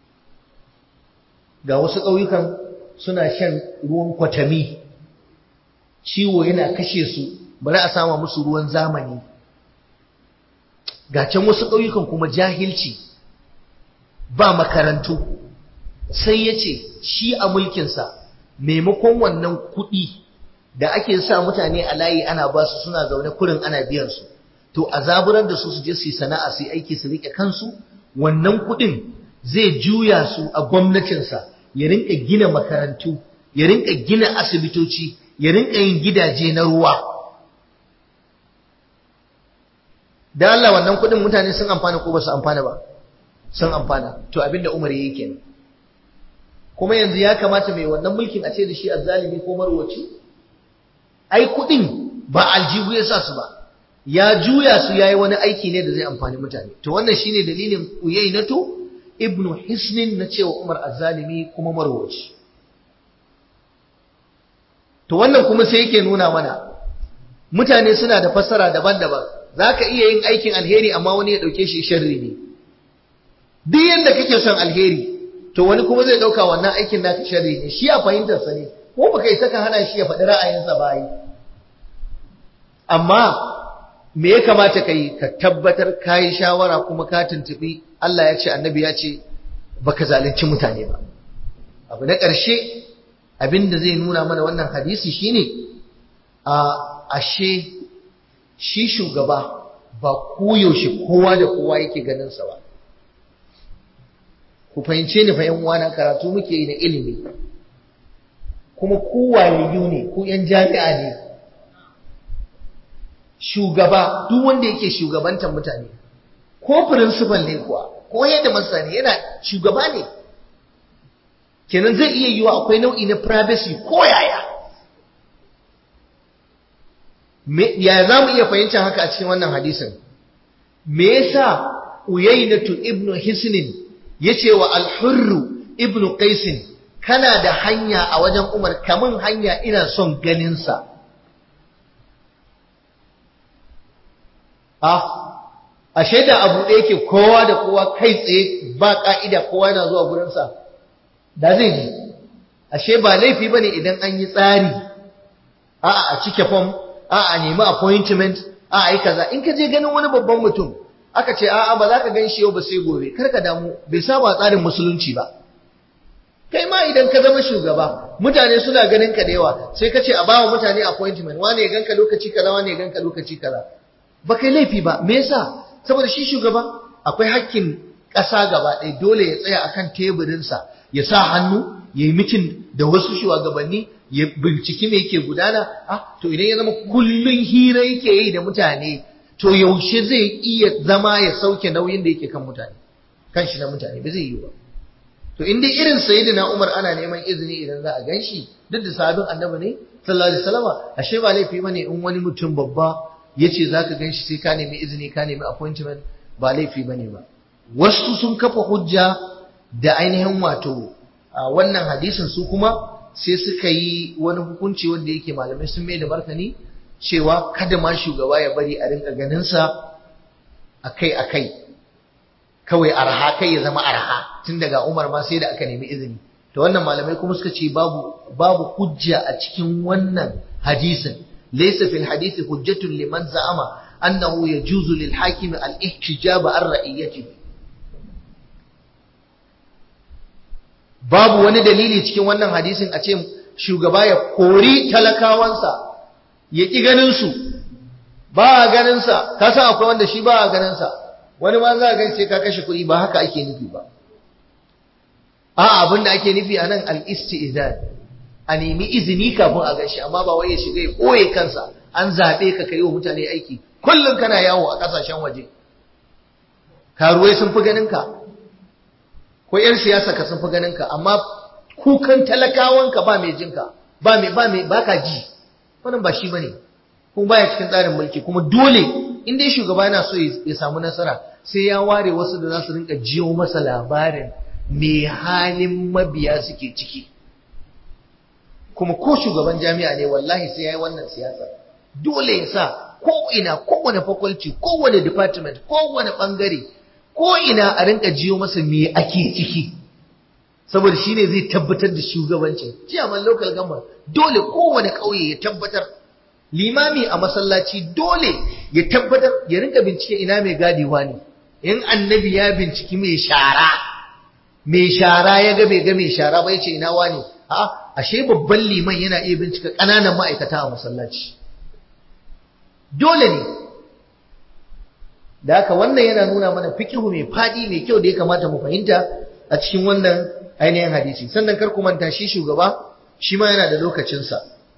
ga wasu ƙauyukan suna shan ruwan kwatami ciwo yana kashe su bari a sama musu ruwan zamani gacin wasu ƙauyukan kuma jahilci ba makarantu sai ya ce shi a mulkinsa maimakon wannan kuɗi da ake sa mutane a layi ana ba su suna zaune kurin ana biyan su to a zaburar da su su je su yi sana'a su yi aiki su rike kansu wannan kuɗin zai juya su a gwamnatinsa ya rinka gina makarantu ya rinka gina asibitoci ya rinka yin gidaje na ruwa da Allah wannan kuɗin mutane sun amfana ko ba su amfana ba sun amfana to abinda Umar yake kenan kuma yanzu ya kamata mai wannan mulkin a ce da shi azzalimi ko marwaci ai kudin ba aljihu ya sa su ba ya juya su yayi wani aiki ne da zai amfani mutane to wannan shine dalilin uyainatu ibnu hisnin na cewa umar azzalimi kuma marwaci to wannan kuma sai yake nuna mana mutane suna da fassara daban-daban zaka iya yin aikin alheri amma wani ya dauke shi sharri ne duk yanda kake son alheri to wani kuma zai dauka wannan aikin naka sharri ne shi a fahimtar sa ne ko baka isa ka hana shi ya faɗi ra'ayinsa ba yi amma me ya kamata ka yi ka tabbatar ka yi shawara kuma ka tuntuɓi Allah ya ce annabi ya ce baka zalunci mutane ba abu na ƙarshe abin da zai nuna mana wannan hadisi shine a ashe shi shugaba ba koyaushe kowa da kowa yake ganin sa ba ku fahimce ni fa yan uwana karatu muke yi na ilimi kuma ku wayayyu ne ku yan jami'a ne shugaba duk wanda yake shugabantar mutane ko principal ne kuwa ko yadda masa ne yana shugaba ne kenan zai iya yiwa akwai nau'i na privacy ko yaya ya za mu iya fahimtar haka a cikin wannan hadisin me yasa uyainatu ibnu hisnin yace wa al-hurru ibnu qaisin kana da hanya a wajen umar kamun hanya ina son ganinsa ah a shaida abu da yake kowa da kowa kai tsaye ba ka'ida kowa yana zuwa gurinsa da zai ji ashe ba laifi bane idan an yi tsari a'a a cike form a'a a nemi appointment a'a yi kaza in ka je ganin wani babban mutum aka ce a'a ba za ka gan shi yau ba sai gobe kar ka damu bai saba tsarin musulunci ba kai ma idan ka zama shugaba mutane suna ganin ka da yawa sai ka ce a bawa mutane appointment wane ya ganka lokaci kaza wane ya ganka lokaci kaza ba kai laifi ba me yasa saboda shi shugaba akwai hakkin ƙasa gaba ɗaya dole ya tsaya akan teburinsa ya sa hannu ya yi mitin da wasu shugabanni ya binciki me yake gudana ah to idan ya zama kullun hira yake yi da mutane to yaushe zai iya zama ya sauke nauyin da yake kan mutane kan shi na mutane ba zai yi ba to in dai irin sayyidina Umar ana neman izini idan za a ganshi duk da sahabin annabi ne sallallahu alaihi wasallam ashe ba laifi bane in wani mutum babba yace zaka ganshi sai ka nemi izini ka nemi appointment ba laifi bane ba wasu sun kafa hujja da ainihin wato wannan hadisin su kuma sai suka yi wani hukunci wanda yake malamai sun mai da martani cewa kada ma shugaba ya bari a rinka ganin sa akai akai kawai arha kai ya zama arha tun daga Umar ma sai da aka nemi izini to wannan malamai kuma suka ce babu babu hujja a cikin wannan hadisin laysa fil hadisi hujjatun liman za'ama annahu yajuzu lil hakimi al ihtijab an ra'iyatihi babu wani dalili cikin wannan hadisin a ce shugaba ya kori talakawansa ya ƙi ganin su ba a ganin sa ka san akwai wanda shi ba a ganin sa wani ma za ka sai ka kashe kuɗi ba haka ake nufi ba a abin da ake nufi a nan al-istizan a nemi izini kafin a gashi amma ba wai ya shiga ya ɓoye kansa an zaɓe ka kai wa mutane aiki kullum kana yawo a ƙasashen waje karuwai sun fi ganin ka ko ‘yan siyasa ka sun fi ganin ka amma kukan talakawanka ba mai jinka ba mai ba mai baka ji wannan ba shi bane kuma baya cikin tsarin mulki kuma dole in dai shugaba yana so ya samu nasara sai ya ware wasu da za su rinka jiyo masa labarin me halin mabiya suke ciki kuma ko shugaban jami'a ne wallahi sai ya yi wannan siyasa dole ya sa ko ina kowane faculty kowane department kowane bangare ko ina a rinka jiyo masa me ake ciki saboda shine zai tabbatar da shugabancin ciyaman local government dole kowane ƙauye ya tabbatar limami a masallaci dole ya tabbatar ya rinka bincike ina mai gadewa ne in annabi ya binciki mai shara mai shara ya ga bai ga mai shara ba yace ina wani a ashe babban liman yana iya bincika ƙananan ma'aikata a masallaci dole ne da haka wannan yana nuna mana fikihu mai fadi mai kyau da ya kamata mu fahimta a cikin wannan ainihin hadisi sannan kar ku manta shi shugaba shi ma yana da lokacinsa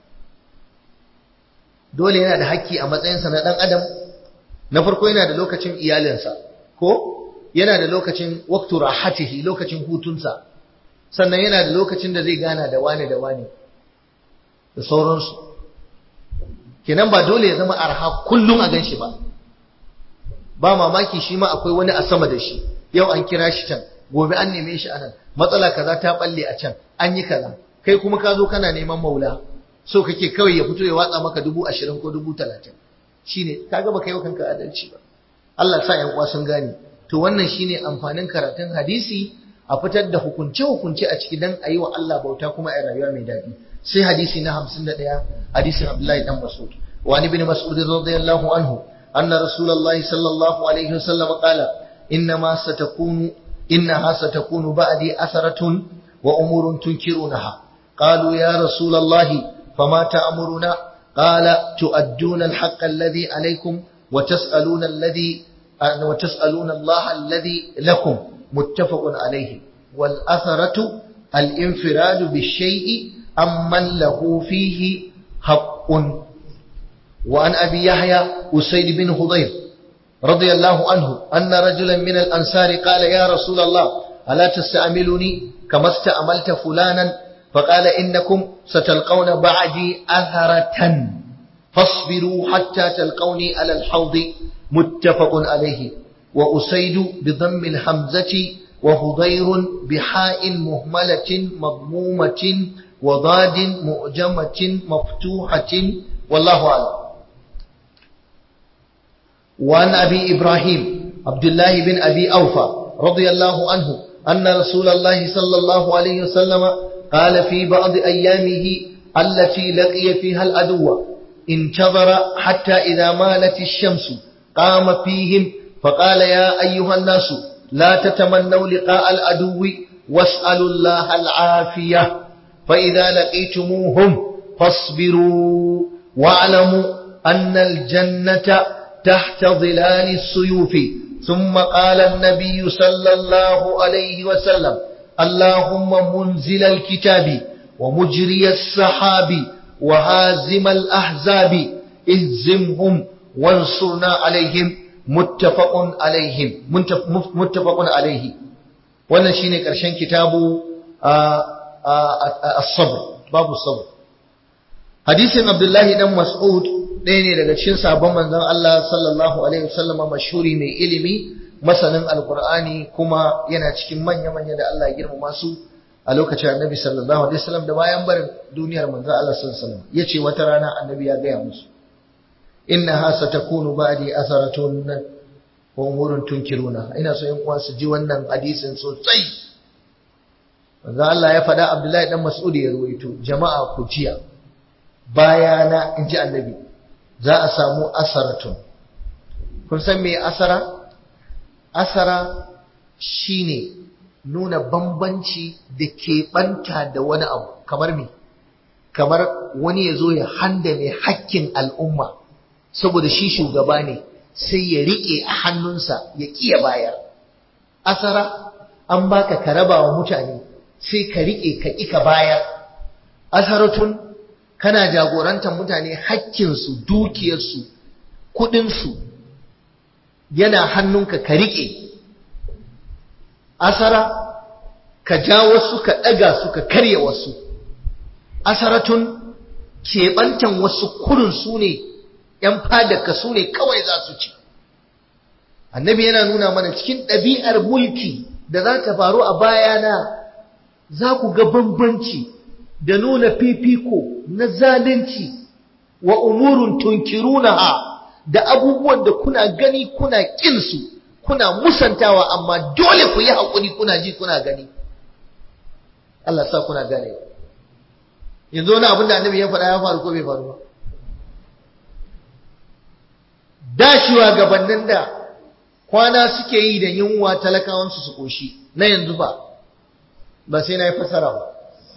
dole yana da hakki a matsayinsa na ɗan adam na farko yana da lokacin iyalinsa ko yana da lokacin waktu rahatihi lokacin hutunsa sannan yana da lokacin da zai gana da wani da wani da sauransu kenan ba dole ya zama arha kullum a gan shi ba ba mamaki shi ma akwai wani a sama da shi yau an kira shi can gobe an neme shi anan matsala kaza ta balle a can an yi kaza kai kuma ka zo kana neman maula so kake kawai ya fito ya watsa maka dubu ashirin ko dubu talatin shine kaga baka yi wa kanka adalci ba Allah sa yan uwa sun gane to wannan shine amfanin karatun hadisi a fitar da hukunce hukunce a ciki dan ayi wa Allah bauta kuma a rayuwa mai daɗi sai hadisi na 51 hadisin Abdullahi dan Mas'ud wa ni bin Mas'ud radiyallahu anhu anna Rasulullahi sallallahu alaihi wasallam qala إنما ستكون إنها ستكون بعدي أثرة وأمور تنكرونها قالوا يا رسول الله فما تأمرنا قال تؤدون الحق الذي عليكم وتسألون الذي وتسألون الله الذي لكم متفق عليه والأثرة الانفراد بالشيء أمن له فيه حق وعن أبي يحيى أسيد بن خضير رضي الله عنه أن رجلا من الأنصار قال يا رسول الله ألا تستعملني كما استعملت فلانا فقال إنكم ستلقون بعدي أثرة فاصبروا حتى تلقوني على الحوض متفق عليه وأسيد بضم الحمزة وهضير بحاء مهملة مضمومة وضاد مؤجمة مفتوحة والله أعلم وعن أبي إبراهيم عبد الله بن أبي أوفى رضي الله عنه أن رسول الله صلى الله عليه وسلم قال في بعض أيامه التي لقي فيها العدو انتظر حتى إذا مالت الشمس قام فيهم فقال يا أيها الناس لا تتمنوا لقاء العدو واسألوا الله العافية فإذا لقيتموهم فاصبروا واعلموا أن الجنة تحت ظلال السيوف ثم قال النبي صلى الله عليه وسلم اللهم منزل الكتاب ومجري السحاب وهازم الأحزاب اهزمهم وانصرنا عليهم متفق عليهم متفق عليه wannan shine karshen kitabu as-sabr babu sabr hadisin abdullahi dan mas'ud ɗaya ne daga cikin sabon manzon Allah sallallahu alaihi wasallam mashhuri mai ilimi masanin alqur'ani kuma yana cikin manya-manya da Allah ya girmama su a lokacin annabi sallallahu alaihi wasallam da bayan barin duniyar manzon Allah sallallahu alaihi wasallam yace wata rana annabi ya gaya musu innaha satakunu ba'di atharatun wa umurun tunkiruna ina so in uwa su ji wannan hadisin sosai manzo Allah ya faɗa Abdullahi dan Mas'ud ya ruwaito jama'a ku jiya bayana in ji annabi za a samu asaratun kun san me asara asara shine nuna bambanci da keɓanta da wani abu kamar me kamar wani ya zo ya handame hakkin al'umma saboda shi shugaba ne sai ya riƙe a hannunsa ya ƙiya bayar asara an baka ka raba wa mutane sai ka riƙe ka ƙi ka bayar asaratun kana jagorantar mutane hakkinsu dukiyarsu kuɗinsu yana hannunka ka riƙe asara ka ja wasu ka ɗaga su ka karya wasu asaratun keɓantan wasu kurin su ne ‘yan fadaka su ne kawai za su ci annabi yana nuna mana cikin ɗabi'ar mulki da za ta faru a bayana za ku ga bambanci da nuna fifiko na zalunci wa umurun tunkirunaha da abubuwan da kuna gani kuna ƙinsu kuna musantawa amma dole ku yi haƙuri kuna ji kuna gani Allah sa kuna gane yanzu wani abin da annabi ya faɗa ya faru ko bai faru ba dashiwa gabanin da kwana suke yi da yunwa talakawansu su koshi na yanzu ba ba sai na yi fasara ba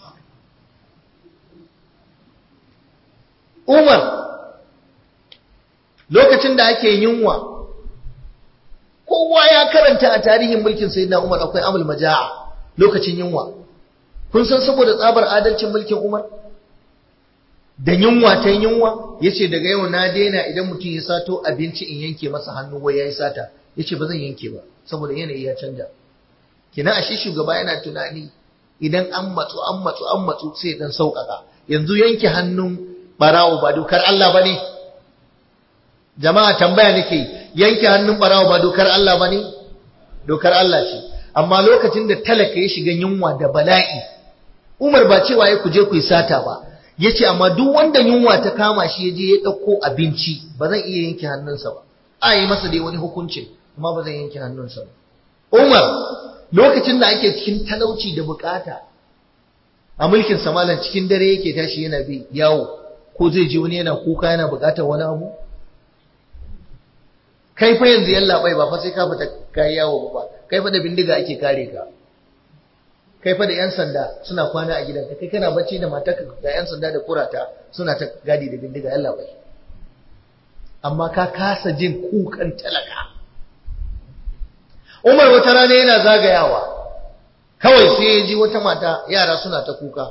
Umar lokacin da ake yunwa kowa ya karanta a tarihin mulkin sayyidina Umar akwai amul majaa lokacin yunwa kun san saboda tsabar adalcin mulkin Umar da yunwa ta yunwa yace daga yau na daina idan mutum ya sato abinci in yanke masa hannu wai yayi sata yace ba zan yanke ba saboda yanayi ya canja kina ashe shugaba yana tunani idan an matsu an matsu an matsu sai dan sauƙaƙa yanzu yanke hannun barawo ba dokar Allah bane jama'a tambaya nake yanke hannun barawo ba dokar Allah bane dokar Allah ce amma lokacin da talaka ya shiga yunwa da bala'i Umar ba cewa ya kuje ku yi sata ba yace amma duk wanda yunwa ta kama shi ya je ya ɗauko abinci ba zan iya yanke hannunsa ba a yi masa dai wani hukuncin amma ba zan yanke hannunsa ba Umar lokacin da ake cikin talauci da bukata a mulkin samalan cikin dare yake tashi yana bi yawo ko zai ji wani yana kuka yana bukatar wani abu kai fa yanzu yalla bai ba fa sai ka fita kai yawo ba kai fa da bindiga ake kare ka kai fa da yan sanda suna kwana a gidanka kai kana bacci da matarka ga yan sanda da kurata suna ta gadi da bindiga yalla bai amma ka kasa jin kukan talaka Umar wata rana yana zagayawa kawai sai ya ji wata mata yara suna ta kuka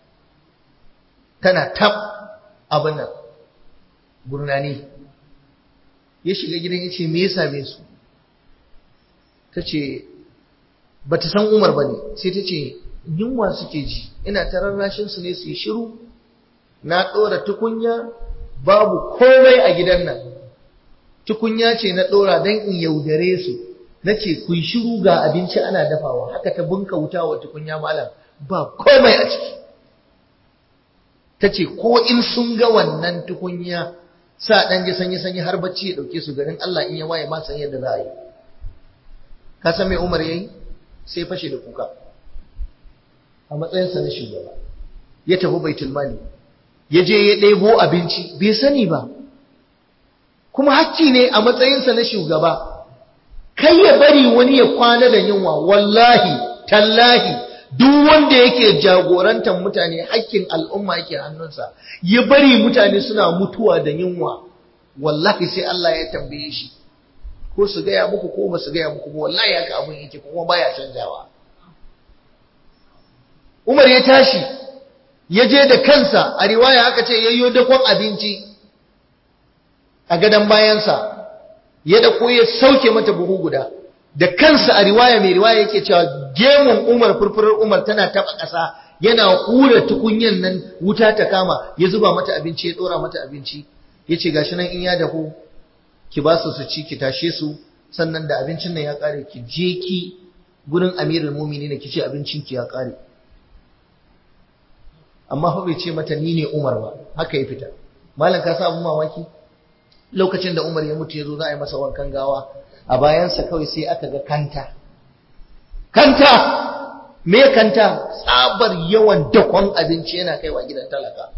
tana tab abin nan gurnani ya shiga gidan ya ce me ya same su ta ce ba ta san umar ba ne sai ta ce yunwa suke ji ina ta rarrashinsu ne su yi shiru na ɗora tukunya babu komai a gidan nan tukunya ce na ɗora don in yaudare su na ce ku yi shiru ga abinci ana dafawa haka ta bunka wuta wa tukunya malam ba komai a ciki ta ce ko in sun ga wannan tukunya sa ɗan ji sanyi sanyi har bacci ya ɗauke su garin Allah in ya waye ma san yadda za a yi ka san me Umar yayi sai fashe da kuka a matsayinsa na shugaba ya tafi baitul mali ya je ya ɗebo abinci bai sani ba kuma hakki ne a matsayinsa na shugaba kai ya bari wani ya kwana da yunwa wallahi tallahi duk wanda yake jagorantar mutane hakkin al'umma yake hannunsa ya bari mutane suna mutuwa da yunwa wallahi sai Allah ya tambaye shi ko su gaya muku ko ba su gaya muku ba wallahi haka abin yake kuma baya canjawa Umar ya tashi ya je da kansa a riwaya aka ce yayyo dakon abinci a gadon bayansa ya dako ya sauke mata buhu guda da kansa a riwaya mai riwaya yake cewa gemun umar furfurar umar tana taba ƙasa yana hura tukunyan nan wuta ta kama ya zuba mata abinci ya dora mata abinci ya ce gashi nan in ya dahu ki ba su su ci ki tashe su sannan da abincin nan ya kare ki je ki gurin amirul mumini ki ce abincin ki ya kare amma fa bai ce mata ni ne umar ba haka ya fita malam ka sa abun mamaki lokacin da umar ya mutu ya zo za a yi masa wankan gawa a bayansa kawai sai aka ga kanta kanta me kanta tsabar yawan dakon abinci yana kaiwa gidan talaka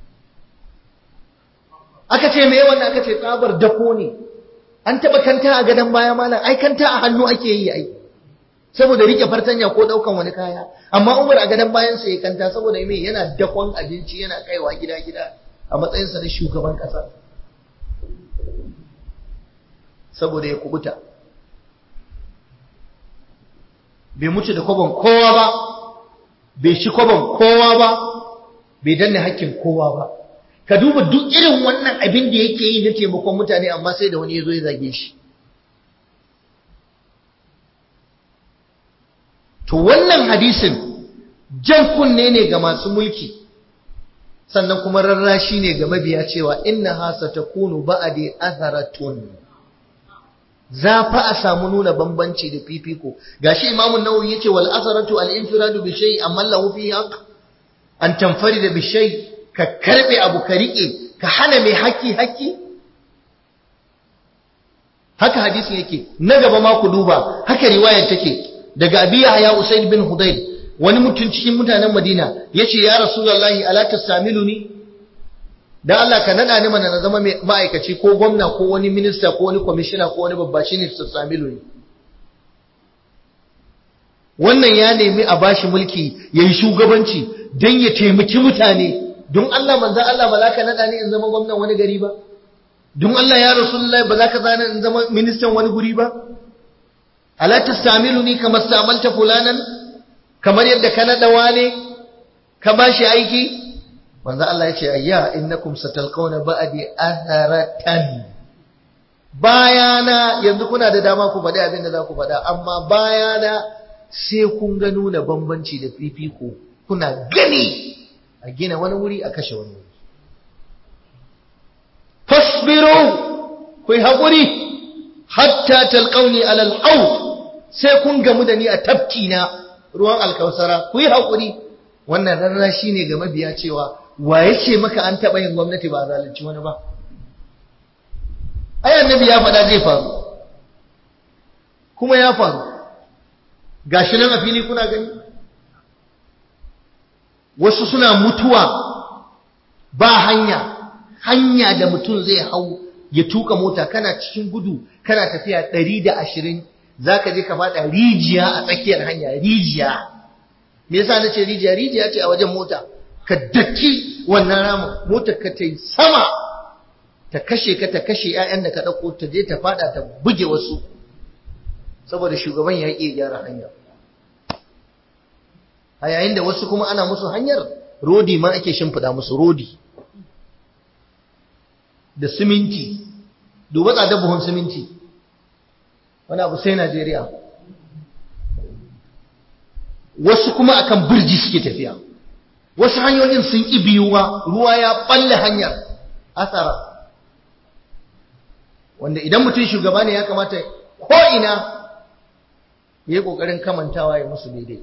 aka ce me wannan aka ce tsabar dako ne an taba kanta a gadon baya malam ai kanta a hannu ake yi ai saboda rike fartanya ko daukan wani kaya amma Umar a gadon bayan sa ya kanta saboda me yana dakon abinci yana kaiwa gida gida a matsayin sa na shugaban kasa saboda ya kubuta bai mutu da kwabon kowa ba bai shi kwabon kowa ba bai danne hakkin kowa ba ka duba duk irin wannan abin da yake yi na taimakon mutane amma sai da wani ya zo ya zage shi to wannan hadisin jan kunne ne ga masu mulki sannan kuma rarrashi ne ga mabiya cewa inna hasa takunu ba'adi atharatun za fa a samu nuna bambanci da fifiko gashi imamu nawawi yace wal asaratu al infiradu bi shay amma lahu fi haqq an tanfarida bi shay ka karbe abu ka rike ka hana mai haƙƙi haƙƙi haka hadisin yake na gaba ma ku duba haka riwayar take daga abiya ya usaid bin hudayr wani mutum cikin mutanen madina yace ya rasulullahi ala tasamiluni dan Allah ka nada ni mana na zama ma'aikaci ko gwamna ko wani minista ko wani kwamishina ko wani babba shine tasamiluni wannan ya nemi a bashi mulki yayi shugabanci dan ya taimaki mutane don Allah manzan Allah ba za ka naɗa ni in zama gwamnan wani gari ba don Allah ya Rasulullahi ba za ka zana in zama ministan wani guri ba ala tastamiluni kama stamalta fulanan kamar yadda ka naɗa wane ka ba shi aiki manzan Allah ya ce ayya innakum satalqawna ba'di atharatan bayana yanzu kuna da dama ku faɗi abin da za ku faɗa amma bayana sai kun ga nuna bambanci da fifiko kuna gani a gina wani wuri a kashe wani wuri fasbiru ku yi haƙuri hatta talƙauni alal haut sai kun gamu da ni a tafki na ruwan alkausara ku yi haƙuri wannan rarra shi ne ga mabiya cewa wa ya ce maka an taɓa yin gwamnati ba a zalunci wani ba ai annabi ya faɗa zai faru kuma ya faru gashi nan a fili kuna gani wasu suna mutuwa ba hanya hanya da mutum zai hau ya tuka mota kana cikin gudu kana tafiya ɗari da ashirin za ka je ka faɗa rijiya a tsakiyar hanya rijiya me yasa na ce rijiya rijiya ce a wajen mota ka daki wannan ramin motar ka ta yi sama ta kashe ka ta kashe 'ya'yan da ka ɗauko ta je ta faɗa ta buge wasu saboda shugaban ya ƙi gyara hanya a yayin da wasu kuma ana musu hanyar rodi ma ake shimfiɗa musu rodi da siminti duba tsadar buhun siminti wani abu sai Najeriya wasu kuma akan birji suke tafiya wasu hanyoyin sun ƙi biyuwa ruwa ya balle hanyar asara wanda idan mutum shugaba ne ya kamata ko ina ya yi ƙoƙarin kamantawa ya musu daidai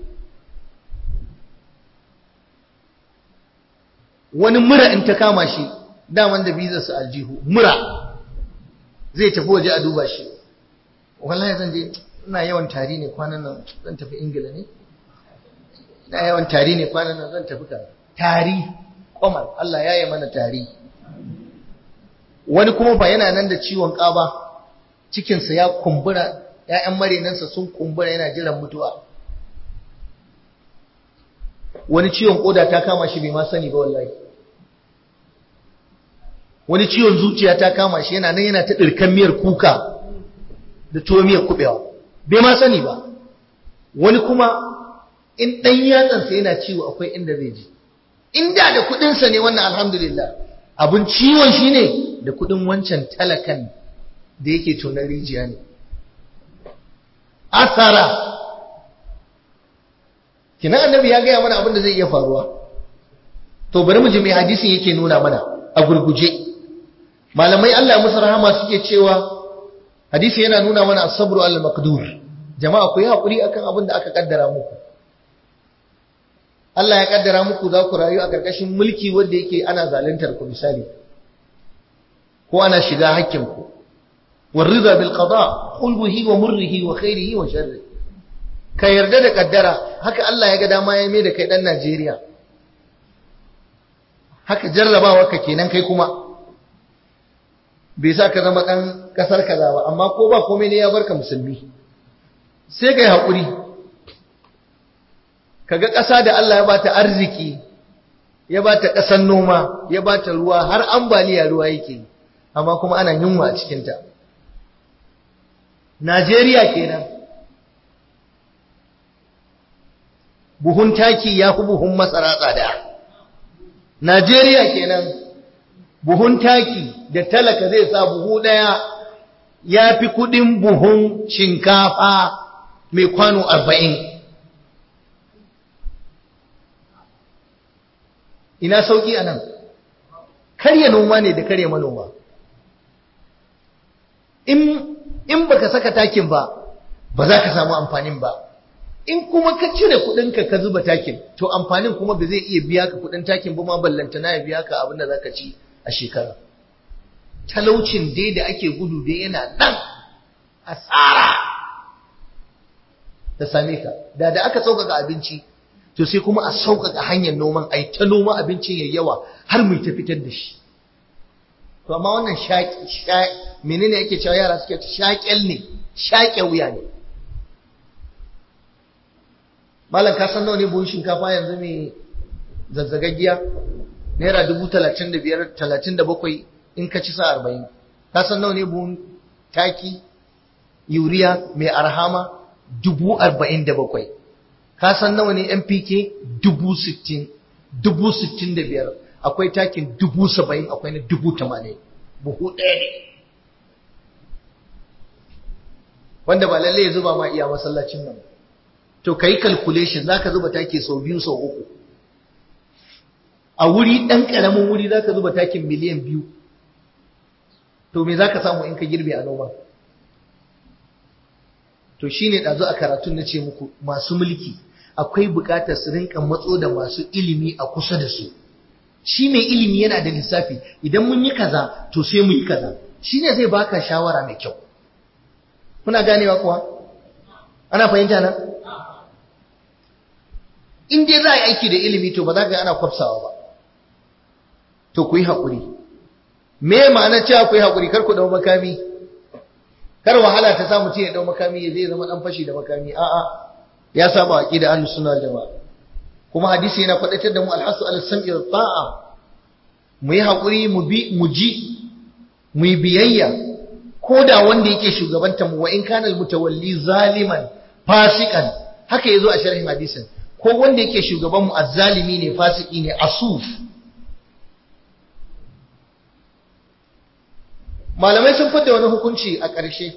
wani mura in ta kama shi daman da bizarsa aljihu mura zai tafi waje a duba shi wallahi zan je ina yawan tari ne kwanan nan zan tafi ingila ne ina yawan tari ne kwanan nan zan tafi kaza tari kwamar Allah ya yi mana tari wani kuma ba yana nan da ciwon ƙaba cikinsa ya kumbura ‘ya'yan marinansa sun kumbura yana jiran mutuwa wani ciwon ƙoda ta kama shi bai ma sani ba wallahi wani ciwon zuciya ta kama shi yana nan yana ta ɗirkan miyar kuka da tuwo miyar kuɓewa bai ma sani ba wani kuma in ɗan yatsansa yana ciwo akwai inda zai ji inda da kudinsa ne wannan alhamdulillah abun ciwon shi ne da kudin wancan talakan da yake tonar rijiya ne asara kina annabi ya gaya mana abin da zai iya faruwa to bari mu ji mai hadisin yake nuna mana a gurguje malamai Allah musu rahama suke cewa hadisi yana nuna mana as-sabru al-maqdur jama'a ku yi hakuri akan abin da aka kaddara muku Allah ya kaddara muku za ku rayu a karkashin mulki wanda yake ana zaluntar ku misali ko ana shiga hakkin ku warida bil qada khulbuhi wa murrihi wa khairihi wa sharrihi ka yarda da kaddara haka Allah ya ga dama ya mai da kai dan Najeriya haka jarrabawa ka kenan kai kuma bai sa ka zama ɗan ƙasar kaza ba amma ko ba komai ne ya barka musulmi sai ka yi haƙuri ka ga ƙasa da Allah ya bata arziki ya bata ƙasar noma ya bata ruwa har ambaliya ruwa yake amma kuma ana yunwa a cikinta Najeriya kenan buhun taki ya fi buhun masara tsada Najeriya kenan buhun taki da talaka zai sa buhu ɗaya ya fi kuɗin buhun shinkafa mai kwano arba'in. Ina sauƙi a nan, karya noma ne da karya manoma. In baka saka takin ba, ba za ka samu amfanin ba. In kuma ka cire kuɗinka ka zuba takin, to amfanin kuma ba zai iya biya ka kuɗin takin ba ma ballantana ya biya ka abin da za ka ci. a shekara talaucin dai da ake gudu dai yana nan asara da same ka da da aka sauƙaƙa abinci to sai kuma a sauƙaƙa hanyar noman ai ta noma abincin ya yawa har mu ta fitar da shi to amma wannan shaƙi menene ake cewa yara suke shaƙel ne shaƙe wuya ne malam ka san nawa ne buhun shinkafa yanzu mai zazzagaggiya naira dubu talatin da biyar talatin da bakwai in ka ci sa arba'in ka san nawa ne buhun taki yuriya mai arhama dubu arba'in da bakwai ka san nawa ne npk dubu sittin dubu sittin da biyar akwai takin dubu saba'in akwai na dubu tamanin buhu ɗaya ne wanda ba lallai ya zuba ma iya masallacin nan to ka yi calculation za ka zuba taki sau biyu sau uku a wuri ɗan ƙaramin wuri za ka zuba takin miliyan biyu to me za ka samu in ka girbe a noma to shi ne ɗazu a karatun na ce muku masu mulki akwai buƙatar su rinka matso da masu ilimi a kusa da su shi mai ilimi yana da lissafi idan mun yi kaza to sai mu yi kaza shi ne zai baka shawara mai kyau kuna ganewa kuwa ana fahimta na in dai za a yi aiki da ilimi to ba za ka yi ana kwafsawa ba to ku yi haƙuri me ma'ana cewa ku yi haƙuri kar ku ɗau makami kar wahala ta sa mutum ya ɗau makami ya zai zama ɗan fashi da makami a'a ya saba aqida ahlus sunna wal jamaa kuma hadisi yana faɗaitar da mu alhasu ala sam'i wa ta'a mu yi haƙuri mu bi mu ji mu yi biyayya ko da wanda yake shugabanta mu wa in kana mutawalli zaliman fasikan haka yazo a sharhin hadisin ko wanda yake shugaban mu azzalimi ne fasiki ne asuf malamai sun fada wani hukunci a ƙarshe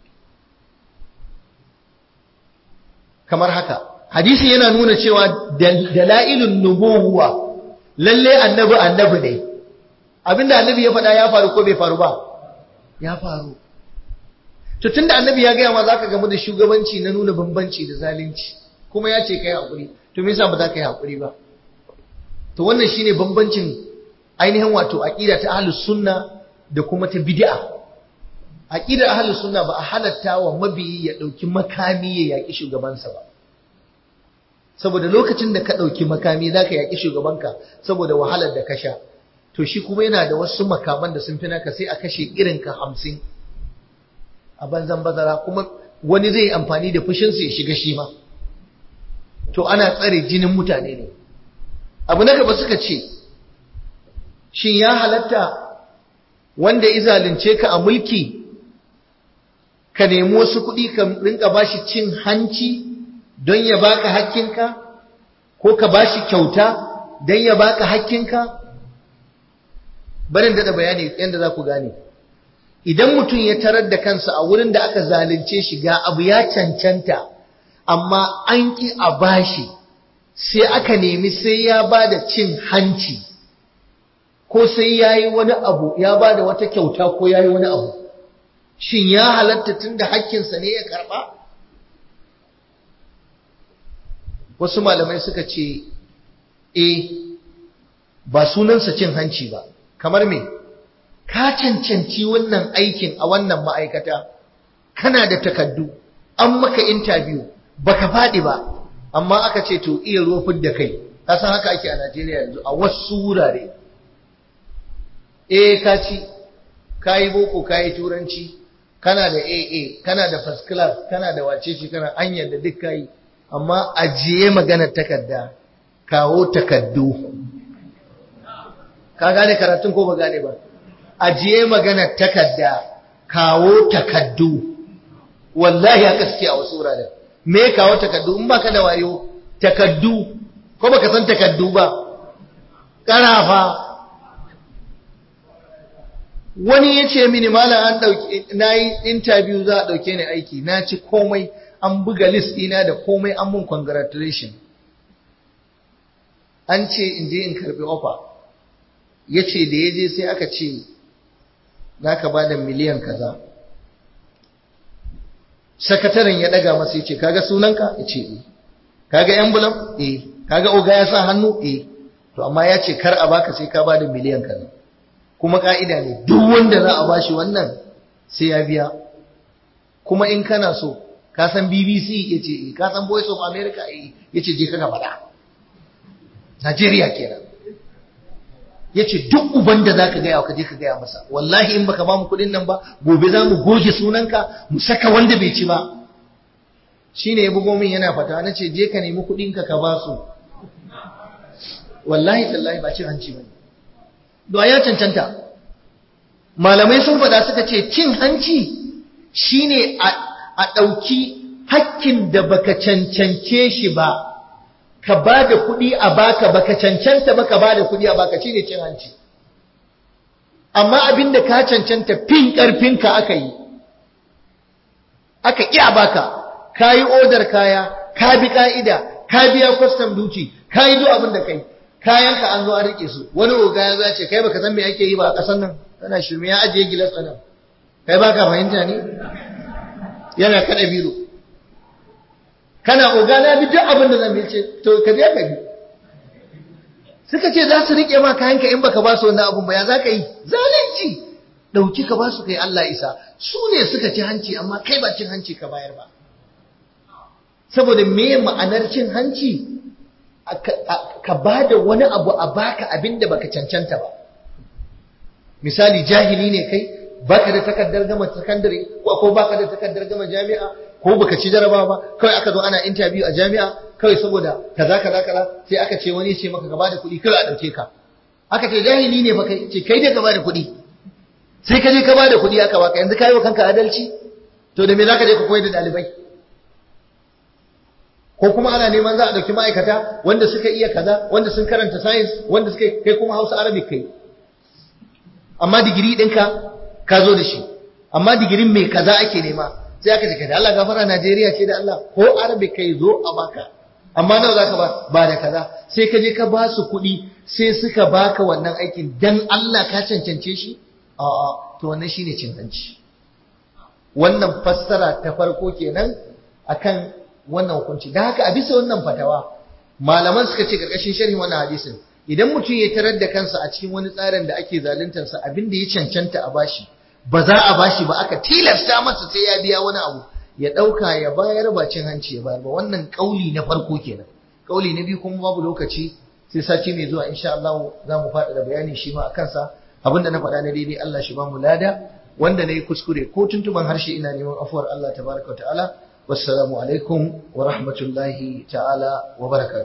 kamar haka hadisi yana nuna cewa dalailun nubuwa lalle annabi annabi ne abinda annabi ya faɗa ya faru ko bai faru ba ya faru to tunda annabi ya gaya ma zaka gamu da shugabanci na nuna bambanci da zalunci kuma ya ce kai hakuri to me yasa ba za ka yi hakuri ba to wannan shine bambancin ainihin wato aqida ta ahlus sunna da kuma ta bid'a aqidar ahlus sunna ba a halatta wa mabiyi ya dauki makami ya yaki shugabansa ba saboda lokacin da ka dauki makami zaka yaki shugabanka saboda wahalar da ka sha to shi kuma yana da wasu makaman da sun fi naka sai a kashe irin ka hamsin a banzan bazara kuma wani zai amfani da fushinsa ya shiga shi ma to ana tsare jinin mutane ne abu na gaba suka ce shin ya halatta wanda izalince ka a mulki ka nemi wasu kuɗi ka rinka bashi cin hanci don ya baka hakkinka ko ka bashi kyauta don ya baka hakkinka barin da bayani yadda za ku gane idan mutum ya tarar da kansa a wurin da aka zalunce shi ga abu ya cancanta amma an ƙi a bashi sai aka nemi sai ya ba da cin hanci ko sai ya yi wani abu ya ba da wata kyauta ko ya yi wani abu shin ya halatta tun da hakkinsa ne ya karɓa wasu malamai suka ce e ba sunansa cin hanci ba kamar me ka cancanci wannan aikin a wannan ma'aikata kana da takaddu an maka interview baka faɗi ba amma aka ce to iya rofin da kai ka san haka ake a Najeriya yanzu a wasu wurare eh ka ci ka yi boko ka yi turanci kana da AA kana da first class kana da wacece kana an da duk ka yi amma ajiye maganar takarda kawo takaddu ka gane karatun ko ba gane ba ajiye maganar takarda kawo takaddu wallahi haka suke a wasu wuraren me kawo takaddu in baka da wayo takaddu ko baka san takaddu ba karafa wani ya ce mini malam an dauke na yi interview za a dauke ni aiki na ci komai an buga list ɗina da komai an mun congratulation an ce in je in karbi offer ya ce da ya je sai aka ce za ka ba da miliyan kaza sakataren ya daga masa ya ce kaga sunanka ya ce eh kaga envelope eh kaga oga ya sa hannu eh to amma ya ce kar a baka sai ka ba da miliyan kaza kuma ka'ida ne duk wanda za a bashi wannan sai ya biya kuma in kana so ka san BBC ya ce eh ka san Voice of America eh ya ce je ka ga faɗa Najeriya kenan ya ce duk uban da za ka gaya ka je ka gaya masa wallahi in baka ba mu kuɗin nan ba gobe za mu goge sunanka mu saka wanda bai ci ba shi ne ya bugo min yana fata na ce je ka nemi kuɗinka ka ba su wallahi tallahi ba cin hanci ba ne da ya cancanta malamai sun faɗa suka ce cin hanci shine a ɗauki hakkin da baka cancance shi ba ka ba da kuɗi a baka baka cancanta ba ka ba da kuɗi a baka shine cin hanci amma abin da ka cancanta fin ƙarfinka aka yi aka ƙi a baka ka yi odar kaya ka bi ƙa'ida ka biya kwastam duci ka yi duk abin da kai kayanka an zo an rike su wani oga ya zace kai baka san me ake yi ba a ƙasar nan kana shirme ya ajiye gilas a nan kai baka fahimta ne yana kada biro kana oga na bi duk abin da zan bi ce to ka biya ka bi suka ce za su rike ma kayanka in baka ba su wannan abun ba ya za ka yi zalunci dauki ka ba su kai Allah isa su ne suka ci hanci amma kai ba cin hanci ka bayar ba saboda me ma'anar cin hanci ka ba da wani abu a baka abin da baka cancanta ba misali jahili ne kai baka da takardar gama sakandare ko baka da takardar gama jami'a ko baka ci jaraba ba kawai aka zo ana interview a jami'a kawai saboda kaza kaza kaza sai aka ce wani ce maka gaba da kuɗi kawai a ɗauke ka aka ce jahili ne fa kai ce kai dai gaba da kuɗi sai ka je ka ba da kuɗi aka baka yanzu ka yi wa kanka adalci to da me za ka je ka koyar da ɗalibai ko kuma ana neman za a ɗauki ma'aikata wanda suka iya kaza wanda sun karanta science wanda suka kai kuma hausa arabic kai amma digiri ɗinka ka zo da shi amma digirin mai kaza ake nema sai aka ce da Allah gafara Najeriya ce da Allah ko arabic kai zo a baka amma nawa zaka ba ba da kaza sai ka je ka ba su kuɗi sai suka baka wannan aikin dan Allah ka cancance shi a'a to wannan shine cin hanci wannan fassara ta farko kenan akan wannan hukunci da haka a bisa wannan fatawa malaman suka ce karkashin sharhin wannan hadisin idan mutum ya tarar da kansa a cikin wani tsarin da ake zaluntar sa abin da ya cancanta a bashi ba za a bashi ba aka tilasta masa sai ya biya wani abu ya dauka ya bayar ba cin hanci ya bayar ba wannan kauli na farko kenan kauli na biyu kuma babu lokaci sai sati mai zuwa insha Allah za mu faɗa da bayani shi ma akan sa abinda na faɗa na daidai Allah shi ba mu lada wanda na yi kuskure ko tuntuban harshe ina neman afuwar Allah tabaraka wa ta'ala wassalamu alaikum wa rahmatullahi ta'ala wa barakatuh